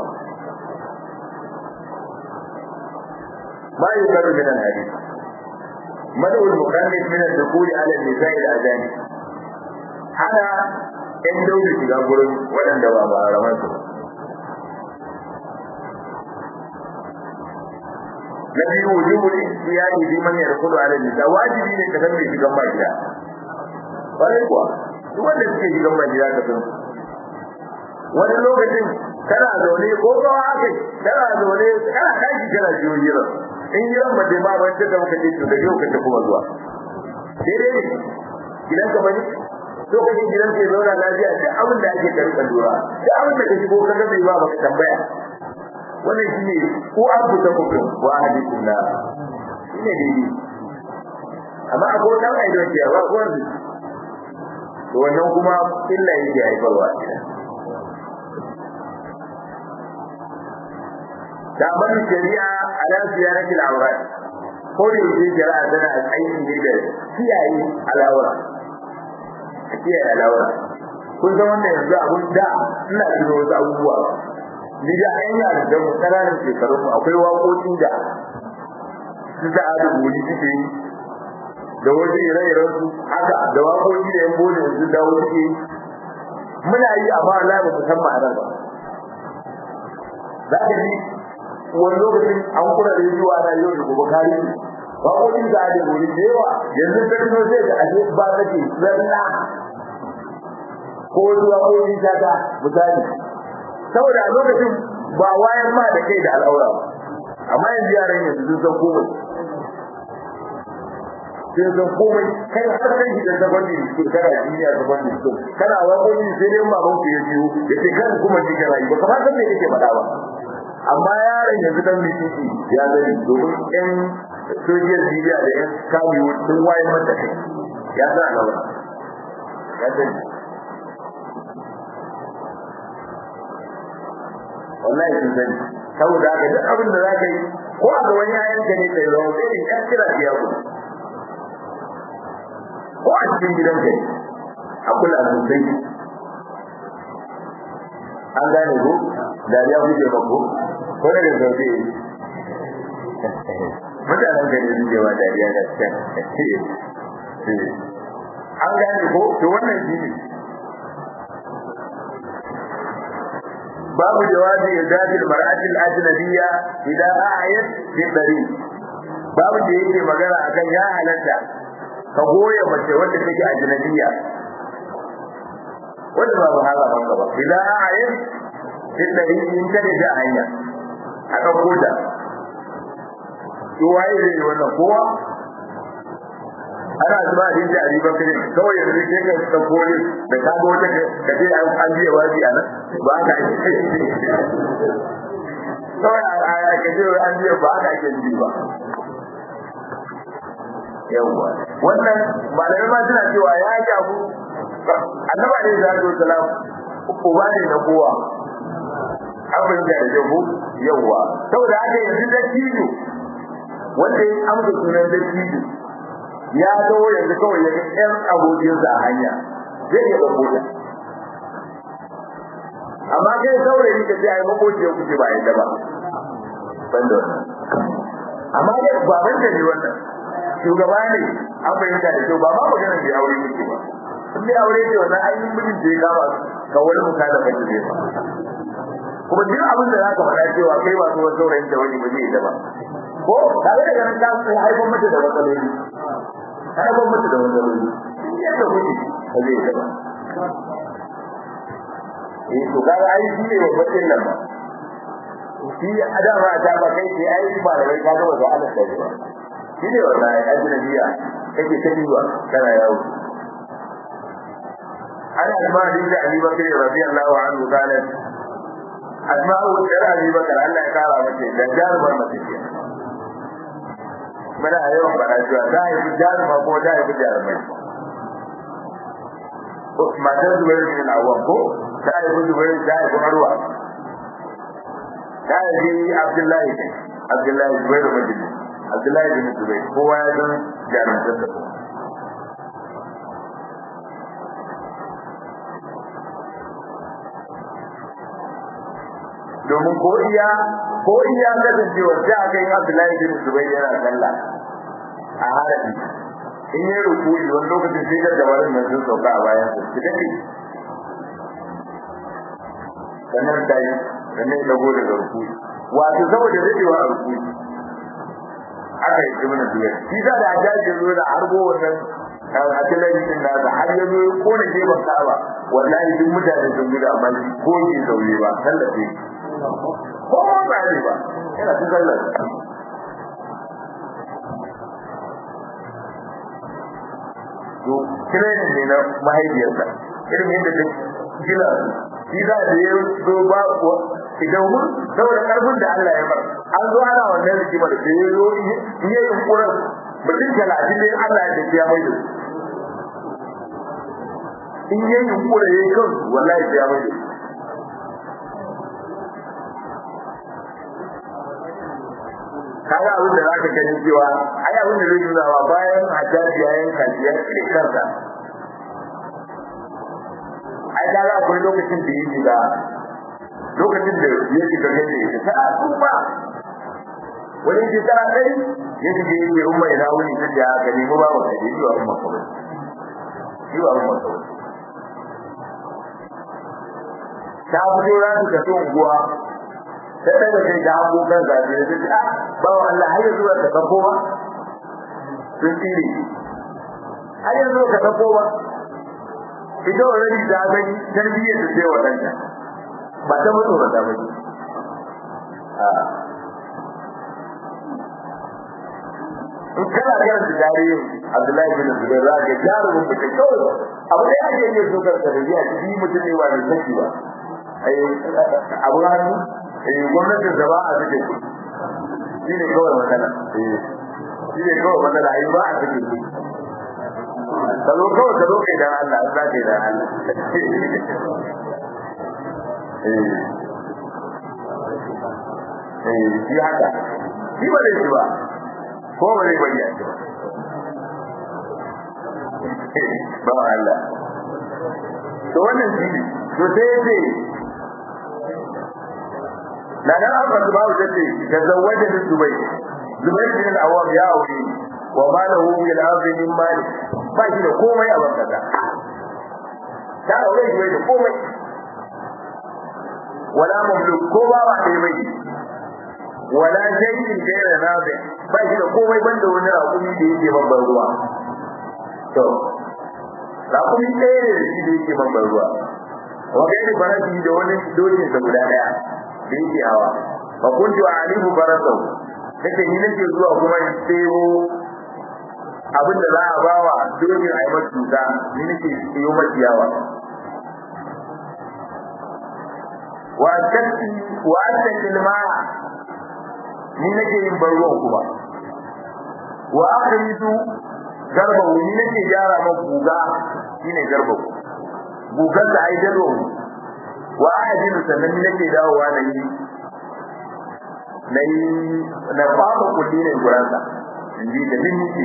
ما يقر من الحديث مدعو المخنث من الدخول على النساء الأذان هذا in daure shiga gurin waɗanda ba ba raman su na biyu wujubul ihtiyari bi man yadkhulu ala nisa wajibi ne ka san me shigan ba gida kwarai kuwa duk wanda suke shigan ba gida ka san wani lokacin kana zaune ko kawa aka kana zaune kana tashi kana jiyo hirar in hirar ba ma ban ta muka ce to da yau ka ta kuma zuwa daidai ne gidan ka bane lokacin gidan ke zauna lafiya duk abin da ake karɓar lura duk abin da ka shigo ka ga bai ba baka tambaya wannan shine ko an fita kuku wa hadithun na shine daidai amma akwai dan aido ke ba ko wanda to wannan kuma illa yake haifarwa da ban shari'a ala ziyaratil awrat ko da yake shari'a tana aiki ne da kiyaye al'aura kiyaye al'aura kun san wannan yanzu abun da ina tuno wasu abubuwa ni da an yi da mu ƙananan shekaru akwai waƙoƙi da su da adu goli suke yi da wasu ire-iren su haka da waƙoƙi da yan bole su da wasu ke muna yi amma Allah ba mu san ma'anar ba za ka ji wani lokacin an kura da yaji ana yau da gobe kari waƙoƙin da adu goli da yawa yanzu ta tuno sai da aje ba take zalla ko wasu waƙoƙin shata misali saboda a lokacin ba wayan ma da kai da al'aura ba amma yanzu yaran yanzu sun san komai sun san komai kai har kai shi da sabani su kana duniya sabani su kana waƙoƙi sai dai baban ku ya biyo ya ce kan kuma shi kana yi ba kamar san me kake faɗa ba amma yaron yanzu dan mitiki ya zai domin ƴan social media da ƴan kabiyu sun wayar mata kai ya sa al'aura ya sani wallahi sun sani saboda haka duk abin da za ka yi ko a ga wani yayan ka ne kai zama sai in ya kira ya ku ko a cikin gidan ka a kula sosai an gane ko dariya kuke ba ko ko da da sauke mutanen ka ne suke wa dariya da can an gane ko to wannan shi ne babu jawazi irdadi al-mar'ati al-ajnabiyya idan a'ayat fi dari babu da yake magana akan ya halatta ka goya mace wanda take ajnabiyya wanda babu hala ban gaba idan a'ayat fi dari in ta da hanya aka koda to waye zai yi wannan kowa ana zuba din da Ali Bakar kawai yanzu ke ka ta kore da ka ga wata ka ce an an biya waji a nan ba ka yi kawai a ya ka ce an biya ba ka ke ji ba yawa wannan malamai ma suna cewa ya jabu annaba ne da zo salam uba ne na kowa abin da ya jabu yawa saboda haka yanzu da kido wanda ya amsa sunan da kido ya zo yanzu kawai ya ga ƴan abokinsa a hanya zai iya ɗauko ta amma kai saurayi ka ce ai makoci ya kuce ba yadda ba ban da wannan amma dai baban da ne wannan shugaba ne an fahimta da kyau ba ma maganar da aure yake ba in dai aure ce wannan ainihin mijin da ya kama ga wani muka da kai da ba kuma duk abin da zaka faɗa cewa kai ba tsohon saurayin da wani ba zai yi ba ko tare da ganin ka haifar mata da matsaloli haifar mata da matsaloli yadda kuke ba zai yi ba eh to kaga ai shi ne babban nan ba shi adama ta ba kai sai ai ba da kai ka ga wata Allah sai ba shi ne wallahi ajnabiya kake ta diwa kana yawo ana asma din da Ali Bakr radiyallahu anhu kana asma'u da Ali Bakr Allah ya kara mace da jarumar mace ce muna yawan bana cewa za a yi jaruma ko za a yi jarumai matar zubair bin al-awwam ko ta yi zubair ta yi arwa ta yi abdullahi ne abdullahi zubair bin abdullahi bin zubair kowa ya san jarumtar da domin ko iya ko iya kasancewar sai aka yi abdullahi bin zubair yana sallah a harabi in yi rukuni wani lokacin sai da dabarun nan sun sauka a bayan su su daɗe sannan ta yi sannan ya dago daga rukuni wato saboda daɗewa a rukuni aka yi ibn zubair shi sa da ajaji zo da harbo wannan atilai din nasa har ya zo ya kone gefen ka'aba wallahi duk mutane sun gudu amma shi ko ke zaune ba tallafe ko ba ne ba yana ta tallafe to training ne na mahaifiyarsa irin yadda ta gina shi za da ya zo ba idan mun saboda karfin da Allah ya bar an zo ana wannan rigimar da ya zo iya yin kuran mutum talatin ne Allah ya tafiya mai da in yi yin kura ya yi kan wallahi ya mai da kaga abin da zaka gani cewa ai abin da zai nuna wa bayan hajjaji ya yanka shi ya kire kansa ai da ga akwai lokacin da yake da lokacin da ya shiga gani ya ta kuma wani ke tara kai ya shiga yake umma ina wuni ta da ga nemi ba wa kaje yi wa umma kawai yi wa umma kawai ta fito ran ta tafi unguwa sai daga kai da hagu kan zabe da ta ba wa Allah har yanzu ka sako ba sun tsire har yanzu ka sako ba ita already da gani tarbiyyar da sai wadanta ba ta mutu ba ta mutu in kana karanta tarihin Abdullahi bin Zubair za ka jarumin mutum kawai abu da ake iya so ka tarbiya shi mutum ne ba mai saki ba abu hannu gwamnatin da ba a suke shi ne kawai magana shi ne kawai magana ai ba a suke ka zo kawai ka zo kai dan Allah za ka yi dan Allah shi haka shi ba zai shi ba ko ba zai bayyana shi ba ba Allah to wannan shi to sai ya na nan an fasu babu ta ce da zawaje da zubai zubai bin al-awwam ya aure wa ma lahu bil ardi min mali ba shi da komai a banka da ta aure shi da komai wala mamluk ko ba ba dai bai wala shay'in ghayra nabi ba shi da komai banda wani raƙumi da yake babban ruwa to raƙumi ɗaya ne da shi da yake babban ruwa wa gairi farasi da wani dokin sa guda ɗaya da yake hawa fa kuntu alihu farasau nake ni nake zuwa kuma in sayo abin da za a ba wa dokin a yi masa cuta ni nake sayo maciyawa wa tatti wa attaki almaa ni nake yin barruwan kuma wa akhriju garba ni nake gyara ma guga shine garba gugan da ai dalo wa ahadin sannan ni nake dawowa na yi na yi na fama kulli ne guransa in ji da din nake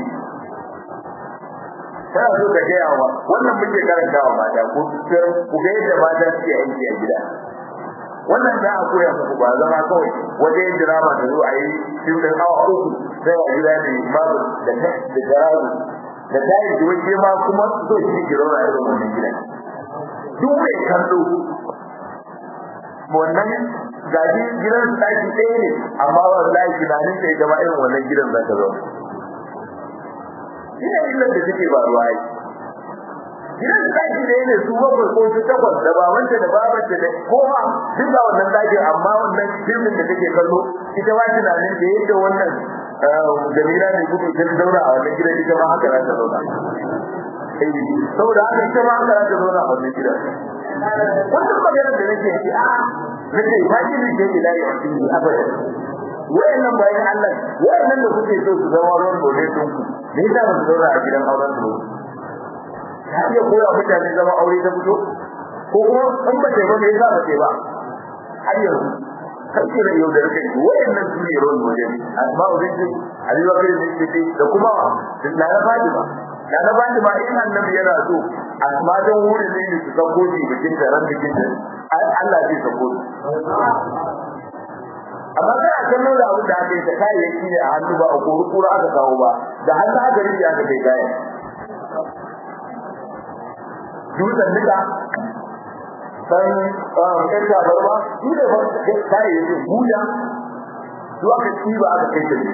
kana so ka gaya wa wannan muke karantawa mata ko ku ga yadda mata suke aiki a gida wannan za a koya muku ba zama kawai waje yin drama da zo a yi fim din awa uku sai a gida da babu da da jarabu da tayi da waje ma kuma so shi ke rauna irin wannan gidan duk mai kallo wannan gaji gidan su daki ɗaya ne amma wallahi tunanin sai gaba irin wannan gidan za ka zo ina illar da suke ba ruwa yi gidan daki da ne su bakwai ko su takwas da babanta da babanta da kowa duk da wannan dakin amma wannan filmin da take kallo ita ba tunanin da yadda wannan jamila ne gudu ta zauna a wannan gidan ita ma haka za ta zauna saboda haka ita ma haka za ta zauna a wannan gidan wannan maganar da nake yi a nake ba shi ne ke ila ya cikin abada wayannan bayan Allah wayannan da kuke so su zama ruwan dole sun ku me yasa ba su zauna a gidan auren su ta iya koya mutane zama aure ta fito ko kuma in ba ba me yasa ba ce ba har yanzu kake da yau da rake wayannan su ne ruwan dole asma'u binti Ali Bakr binti da kuma da na Fatima da na Fatima in annabi yana so asma dan wurin ne su sako shi bikin da ran bikin da Allah zai sako amma kana kallon da abin da aka yi ta kayayyaki ne a hannu ba a kori kura aka kawo ba da hannu aka rike aka kai kayan dutsen nika san ɗan tabarma su ne ba kayayyakin buya su aka tsiba aka kai ta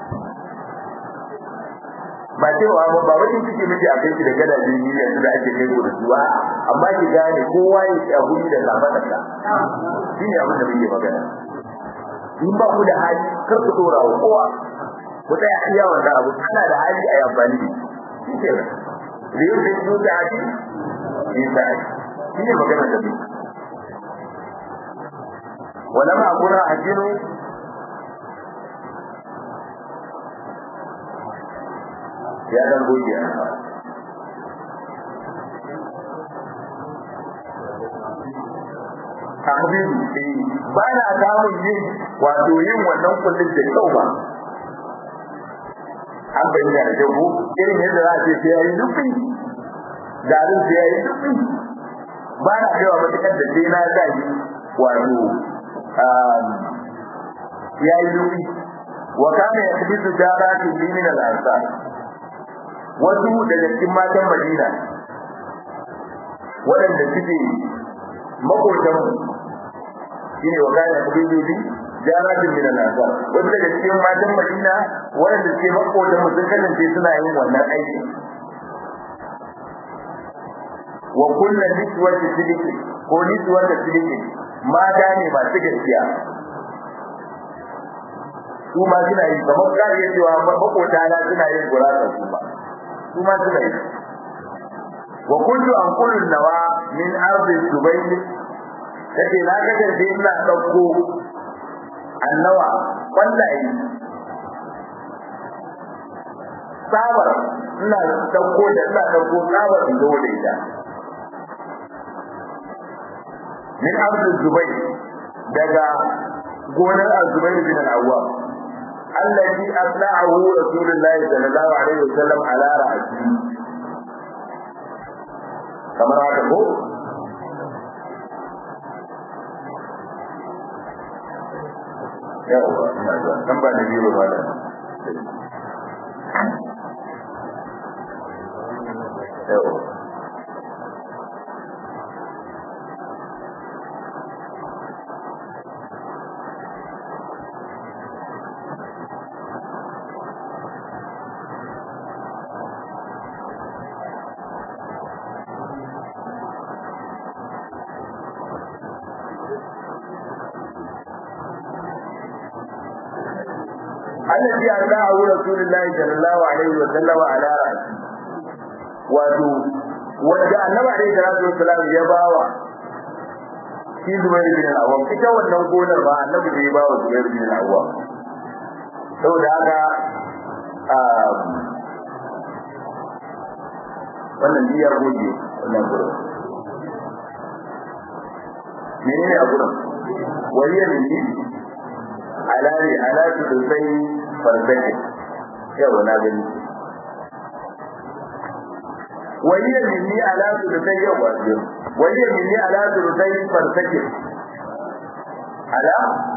ba cewa ba ba wani ciki miki a kai shi da gadaje ni yanzu da ake kai da su amma ki gane kowa ya ci abu da labarinsa shi ne abin da muke magana in ba ku da hali kar ku dora wa kowa ku tsaya iya wannan abu kana da hali a amfani da shi ke da yau da su da hali shi da shi ne magana da ni wala ma kuna ajinu ya dan goge tahbibu ba na samun yin wato yin wannan kullun da kyau ba an bayyana da jago irin yadda za a ce sai yayi dubi garin sai yayi dubi ba na kaiwa matakar da sai na gaji wato yayi dubi wa kana yakbitu jarati min al-ansar wasu daga cikin matan Madina waɗanda suke makotan shine wa kana kubibi jaratin min al-ansar wasu daga cikin matan Madina waɗanda suke makotan mu sun kasance suna yin wannan aiki wa kullu niswati sidiki ko niswati sidiki mata ne masu gaskiya su ma suna yi kamar ka iya cewa makota na suna yin gurasa su ma su ma suna yi wa kuntu an kullu nawa min ardi dubayl kace na kasance ina dauko annawa wallahi sabar ina dauko da ina dauko sabar in zo da ita min ardi dubayl daga gonar azubair bin al-awwam الذي أطلعه رسول الله صلى الله عليه وسلم على رأسه كما رأته yawa kan ba da biyu ba da yawa الذي أرضاه رسول الله صلى الله عليه وسلم على رأسه wato wanda annabi alaihi salatu wasalam ya bawa shi Zubair bin Awwam ita wannan gonar ba annabi ne ya bawa Zubair bin Awwam saboda haka wannan biyar goje wannan gurin menene a gurin waliyar ne alari alatu da sai farzake yau na gani waliyar ne alatu da sai yau wajen waliyar ne alatu da sai farzake ala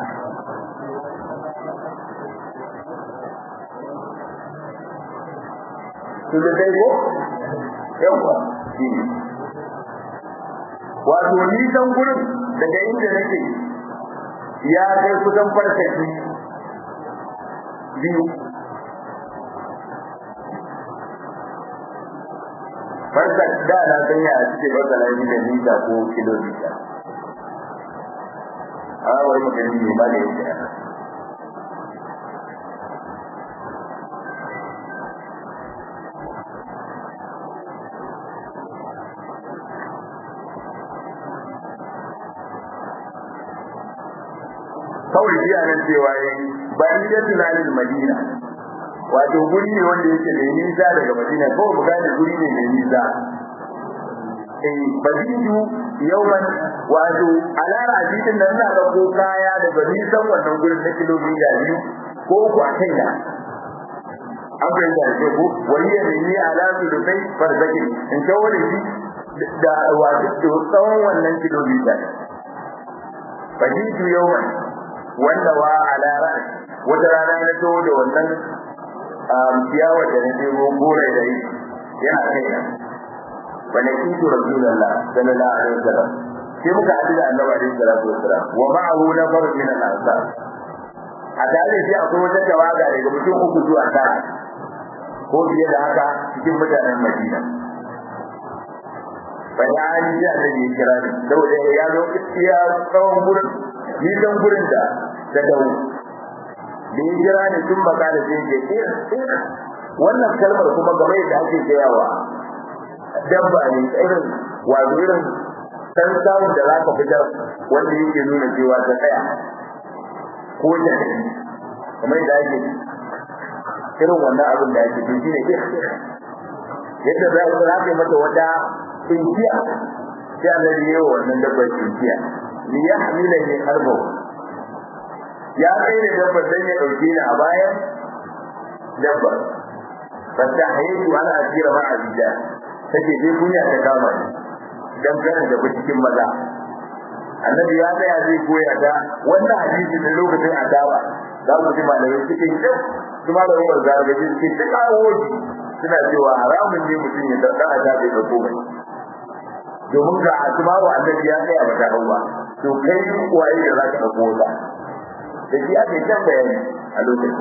su da sai ko yawa shi ne wato nisan gurin daga inda nake ya kai kusan farkaki biyu farkak da na san ya suke masana ni da nisa ko kilomita a wani magani ne ba da yake kawai shi nan cewa ya yi bayan da tunanin madina wato guri ne wanda yake mai nisa daga madina kawai mu gane guri ne mai nisa eh bazidu yauman wato alara ajitin nan na ko kaya daga nisan wannan gurin na kilomita biyu ko uku a kaina an bai da ke ko wani ya nemi alamu da kai farzaki in kawo da shi da wato tsawon wannan kilomita bazidu yauman wanda wa ala ra'as wata rana na to da wannan ciyawa da na je gore da yi yana kai na bane kitu rasulullah sallallahu alaihi wasallam sai muka haɗu da annabi alaihi salatu wasallam wa ma'ahu nafar min al-ansar a tare sai akwai wata tawaga daga mutum uku zuwa tara ko fiye da haka cikin mutanen Madina bani ali da annabi ya kira ni saboda ya zo iya tsawon gurin nisan gurin da ta dawo da ya kira ni tun baka da sai ke wannan kalmar kuma game da ake gayawa dabba ne irin wato irin san samun da za ka fitar wanda yake nuna cewa ta tsaya ko ta tafi kamar da ake irin wannan abin da ake shi ne yadda za ka zaɓe mata wata tsinkiya sai annabi ya yi wa wannan dabbar tsinkiya li yahmila ni harbo ya kai da dabbar dan ya dauke ni a bayan dabbar fasta hayyu ana asira ma abida take dai kunya ta kama ni dan kan da cikin maza annabi ya tsaya zai koya ta wannan hadisi da lokacin adawa za mu ji malamai cikin kyau kuma da umar zargaji suke ta kawo suna cewa haramun ne mutum ya dauka a tafi da komai domin ga asmaru annabi ya tsaya ba ta ba to kai waye da zaka dauko ta da shi ake kan bayani a lokacin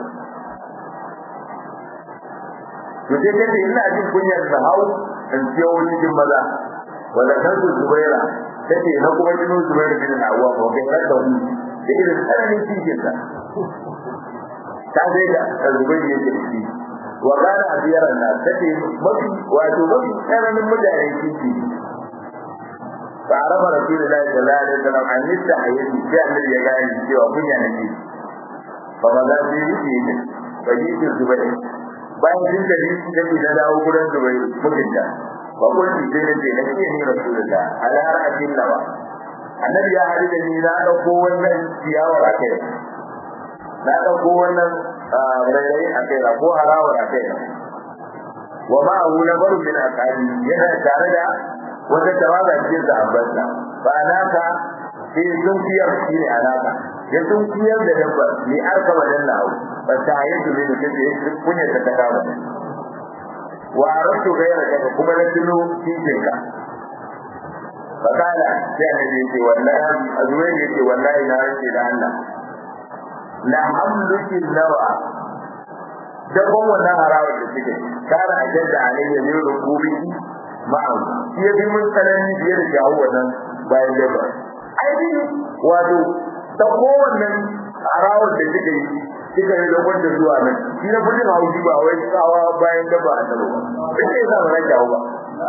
to sai kace ina jin kunyar da hau in ciyo cikin maza wala kan su zubaira take na kuma jinu zubaira bin awwa ko kai da da da irin tsananin cikin sa ta dai da zubaira yake da shi wa kana abiyaran na take mafi wato mafi tsananin mutane cikin فعرف رسول الله صلى الله عليه وسلم عن نستحيتي في النبي يقال cewa kunya nake fa maza sai yake ne fajitu zubai bayan sun tafi sai da dawo gurin zubai mutunta fa kulli sai nace nake ni rasulullah ala ra'atin lawa annabi ya hadu da ni na dauko wannan ciyawar akai na dauko wannan rairayi akai ko harawar akai wa ma'ahu nabaru min aqali yana tare da wata tawaga cikin sahabbansa ba naka sai sun fiyar shi ne alaka ya sun fiyar da dabbar ni arka wajen lahu ba ta yi su ne da kace kunya ta kama wa aratu gaira daga kuma na tuno cikin ka fakala sai annabi yake wallahi azuwai yake wallahi na rance da Allah la hamluki nawa dabban wannan harawa da suke kana ajalla alayya min rukubi ma'am shi ya bi mun tsanani fiye da jawo wannan bayan dabba ai bi wato ta kowannen harawar da suke yi kika yi da wanda zuwa nan shi na kudin haushi ba wai tsawa bayan daba a tabo ba sai sai sa ran jawo ba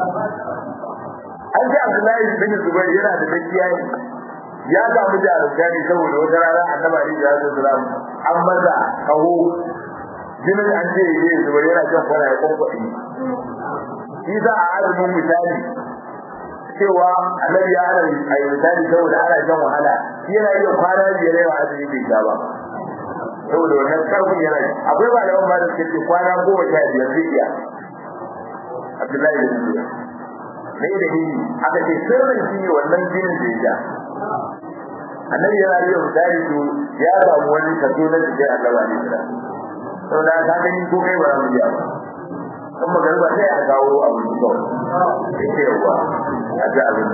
an ji Abdullahi bin Zubair yana da dakiya ne ya samu jarumta ne saboda wata rana annabi Ali da Rasul sallam an maza kaho jinin an ce yi Zubair yana jan kwana ya kwankwaɗe shi za a azumin misali cewa annabi ya ana a yi misali saboda ana jan wahala shi yana iya kwana biyar yawa azumi bai sha ba saboda wannan karfin yana akwai ba da wani ba da suke ce kwana goma sha biyar zai iya Abdullahi da Zubair ne da ni aka ce sirrin shi ne wannan jinin da ya sha annabi yana iya misali to ya samu wani kaso na jikin annaba ne da saboda ka gani ko kai ba za mu iya ba in magana sai a kawo abu da kawai yake yawa a ji abin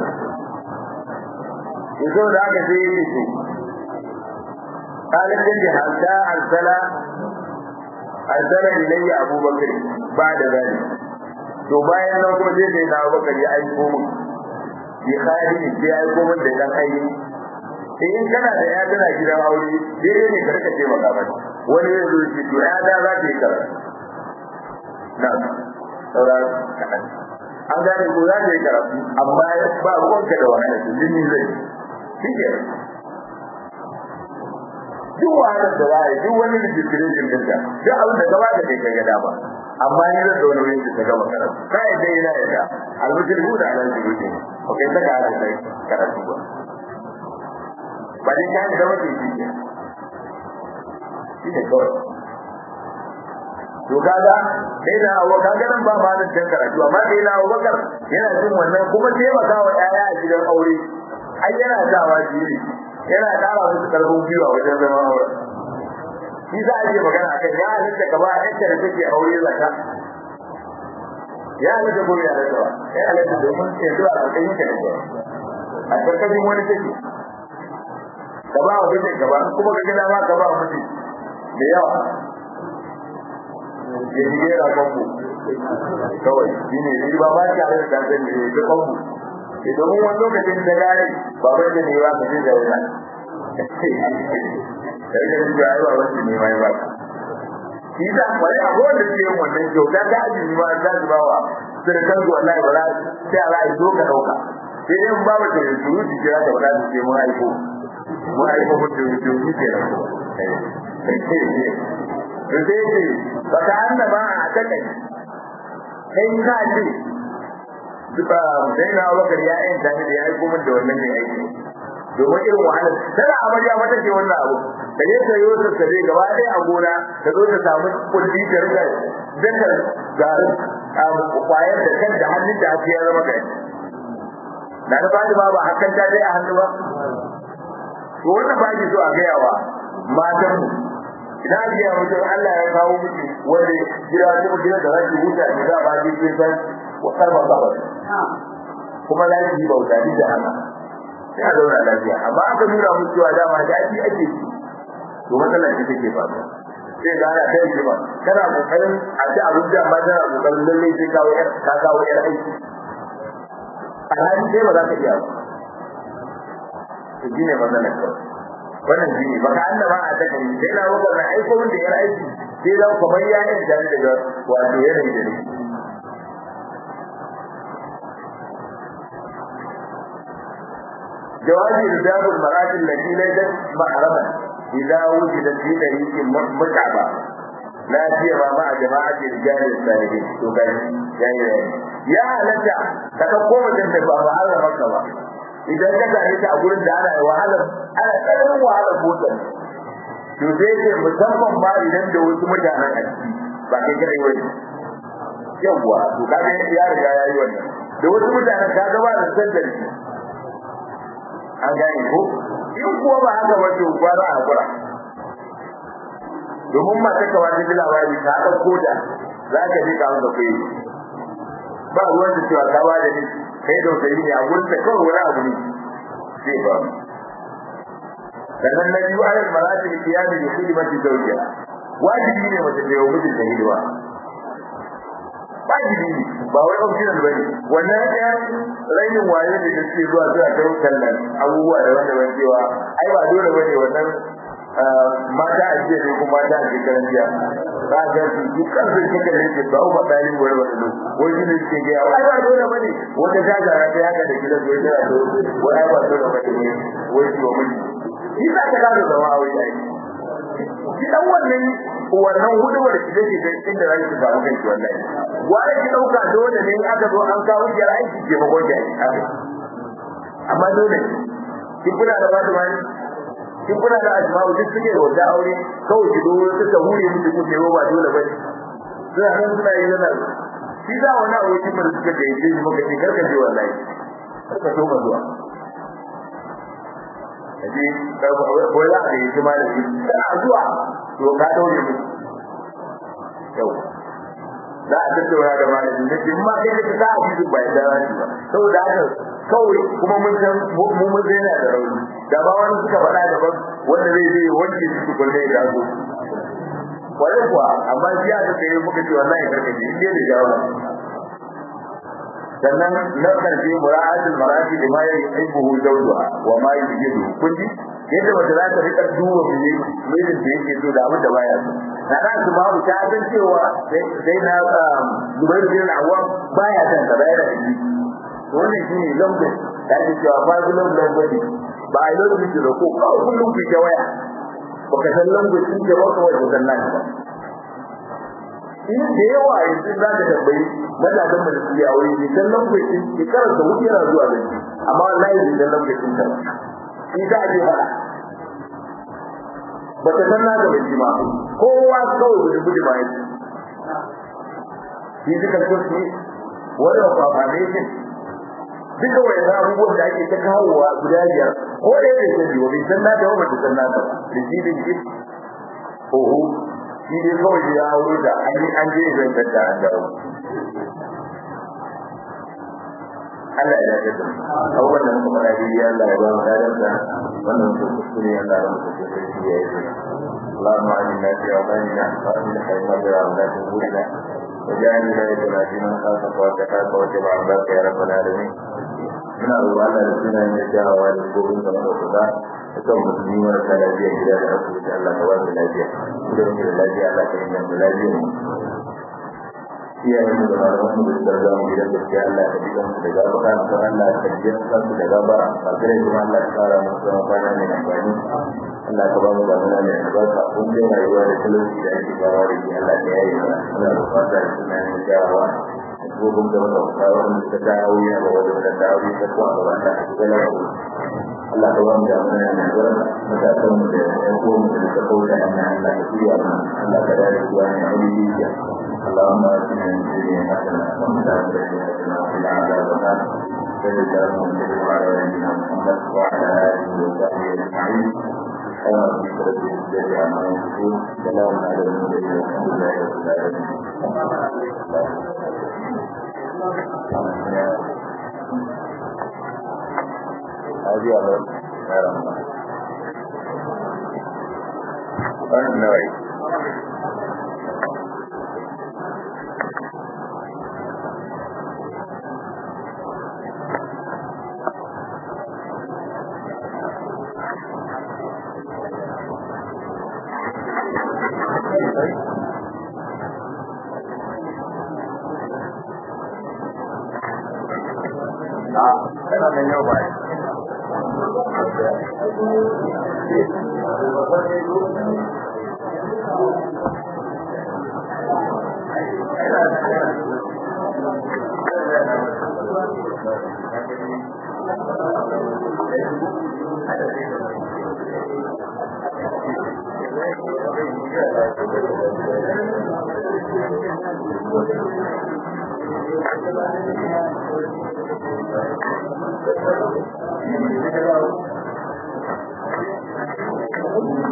da zo da aka sai yake ce قال الذي حتى أرسل أرسل إلي أبو بكر بعد ذلك to bayan nan kuma sai sai na Abubakar ya aiko mu bi khalidi sai ya aiko mun da dan aiki sai in kana da ya tana gidan aure dai ne karka ce maka ba wani ya zo shi to ya da za ta yi karatu na sauraro kaɗan an gane ko za ta yi karatu amma ba ruwanka da wahala su jini zai shi ke duk wahalar da za a yi duk wani registration ɗinka duk abin da gaba da kai ka ga dama amma ni zan da wani wani ta gama karatu ka yi dai na yadda almutir hu da alal jiruti ba kai saka haka sai karatu ba ba dai ka yi zama ke shi ke shi ne kawai to kaga sai na abu kaga nan ba malin dan karatu amma sai na Abu Bakar yana jin wannan kuma taimaka wa yaya a gidan aure ai yana sawa jiri yana ƙara musu karfin gwiwa wajen zama aure shi za a yi magana a kan ya halitta ka ba yadda da take aure zaka ya halitta ko ya halitta ba ya halitta domin yanzu a ƙarƙashin ka ne a ƙarƙashin wani take ka ba wa mutum gaba kuma ka gina ma ka ba wa mutum da yawa ya shige da kanku kawai shi ne shi ba ba ta da dan ne da kanku idan mun wani lokacin da gari baban da ne ba ka ji da wannan sai da ji ai baban da ne mai ba shi da kwai abu da ke yin wannan kyauta da ajin ma da su bawa sai kan su wallahi ba za sai Allah ya zo ka dauka sai dai mun ba mu da su ji jira da wala su ce mun aiko mun aiko mutum mutum shi ke nan da zai ce ba ta hanna ma a takai kai ka ce duka sai na wakar ya yin tani da ya yi kuma da wannan mai aiki domin irin wahalar tana amarya mata ce wannan abu da ne ta yi wata sare gaba ɗaya a gona ta zo ta samu kulli ta rika dakar garin kwayar da kan da hannun da ake ya zama kai na da fadi ba ba hakan ta dai a hannu ba to wannan ba ki so a gaya wa matan mu idan aka yi mutum Allah ya kawo miki wanda gida ko gida da zaki huta ki za ba ki kin san wa karba gaba kuma za ki yi bauta ni da haka sai a zauna lafiya amma aka nuna muku cewa dama da ake ake ci to matsala ce take faruwa sai ga ana kai jima kana kokarin a ci abin da amma tana kokarin lalle sai kawo yar ka kawo yar aiki alhali sai ba za ka iya ba to shine matsalar kawai wannan shi ne baka annaba a ta kai sai na wakar na aiko min da yar aiki sai da kamar ya yin tare daga wato yanayi da ne jawabi rijal al-mar'at allati laysat mahraman idza wujidat fi tariqin mut'aba la siyama ma jama'ati rijal al-salihin to gani yayi ya halatta ka dauko mutum da ba mahraman ka ba idan ka gane ta a gurin da ana wahala ana tsananin wahalar motar to sai ce musamman ma idan da wasu mutanen a ciki ba kai kadai wani yawwa to ka ga ya riga ya yi wannan da wasu mutanen ka ga ba da san da shi an gane ko in kuwa ba haka ba to gwara a hakura domin mata ka wata ji labari ta ɗauko da za ka ji ka wanda kai ba ruwan da cewa ka ba da ni kai da wata ne a gurin da kawai wani abu ne zai ba sannan na biyu alal marati da kiyami da hidimati zawjiha wajibi ne mace ta yi mijin da hidima wajibi ne ba wai optional ba ne wannan ɗayan rainin waye da da suke zuwa zuwa ta tallan abubuwa da wanda ban cewa ai ba dole ba ne wannan mata a jiya ne kuma mata a shekaran jiya za a ga su duk kan sun kika ne ke ba ba dalin wani wani lo wani ne ke ga wai ba dole bane wata jagara ta yaka da gidan wai da to wai ba dole bane ne wai shi wa miji shi za ka gado zama a wai dai shi dan wannan wannan hudubar da take da inda za ki samu kai wallahi wai ki dauka dole ne aka zo an kawo ki aiki ke magon ki amma dole kin kula da wata wani kin kuna da asma'u duk suke wanda aure kawai ki zo suka hure miki kuke ba dole ba sai an suna yi nan shi da wani aure kin da suka da yake muka ce karka je wallahi karka so ba zuwa aje ka ko ya da yake ma da shi kana zuwa to ka daure mu yau za a tattauna da malamin da in ma kai ka sa a cikin bai da rashi ba saboda haka kawai kuma mun san mu mun zai na da rauni da ba wani suka faɗa da ban wanda zai je wanke su su kulle da su kwarai kuwa amma shi ya ta tsaye muka ce wallahi karkace in dai da jawo sannan na karshe mura'atul marati da ma yuhibbu zawjuha wa ma yujidu kun ji yadda mace za ta rika duba mijin mijin da yake so da abin da baya so na na su babu ta san cewa sai na Zubairu bin Awwam baya san ka bayar da shi wannan shine language da ake cewa fazilun language ba a yi language da ko kawai kullum ku ta waya baka san language din da baka wata sannan ba in da yawa yanzu za ka tambayi matasan da su yi aure ne san language din ki karanta wuce yana zuwa da shi amma wallahi bai san language din ta shi za a je fara ba ta san na gaba shi ma kowa kawai gudu gudu ba yake shi duka kursi wadda kwafa ne shi duka wani abubuwan da ake ta kawowa guda biyar ko da yake sani wa bai san na da ba ta san na da da shi da shi oho shi dai kawai ya aure da an yi an je zan da an dawo Allah ya dace da abubuwan da muka fara yi ya Allah ya ba mu dadar da wannan su kuskure Allah ya mutu da shi ya yi اللهم علمنا في أوطاننا وأصلح أئمتنا ولاة أمورنا وجعل ولايتنا في من خافك واتقاك واتبع عبادك يا رب العالمين muna roƙon Allah da suna yin jawawa da gobin da muka kusa akan musulmi marasa lafiya gida da asibiti Allah ka ba su lafiya idan muke da lafiya Allah ka inganta lafiyar mu iyayen mu da malaman mu da suka mu gidan gaskiya Allah ka jikan su da gabara ko Allah ka jikan su da gabara ba kare kuma Allah ka fara mu zama kwana mai amfani Allah ka ba mu da mana mai albarka kun dai rayuwa da talauci da ake fara da shi Allah ka yaye mana muna roƙon Allah da suna yin jawawa gobin da wata kawo da ta dawo ya ba wajen da dawo ta ko a gaban da ake gana Allah ka ba mu da mana mai albarka matasan mu da ƴan uwan mu da ta kauta Allah Allah ka tuya mu Allah ka dare zuwa ne a wuri اللهم اتنا من الدنيا حسنه وفي الاخره حسنه وقنا عذاب النار صل اللهم وسلم على نبينا محمد وعلى اله وصحبه اجمعين قال ربك رب العزه عما يصفون سلام على المرسلين والحمد لله رب العالمين هذه على يا رب النوعي Kana nan yau ba. Thank you.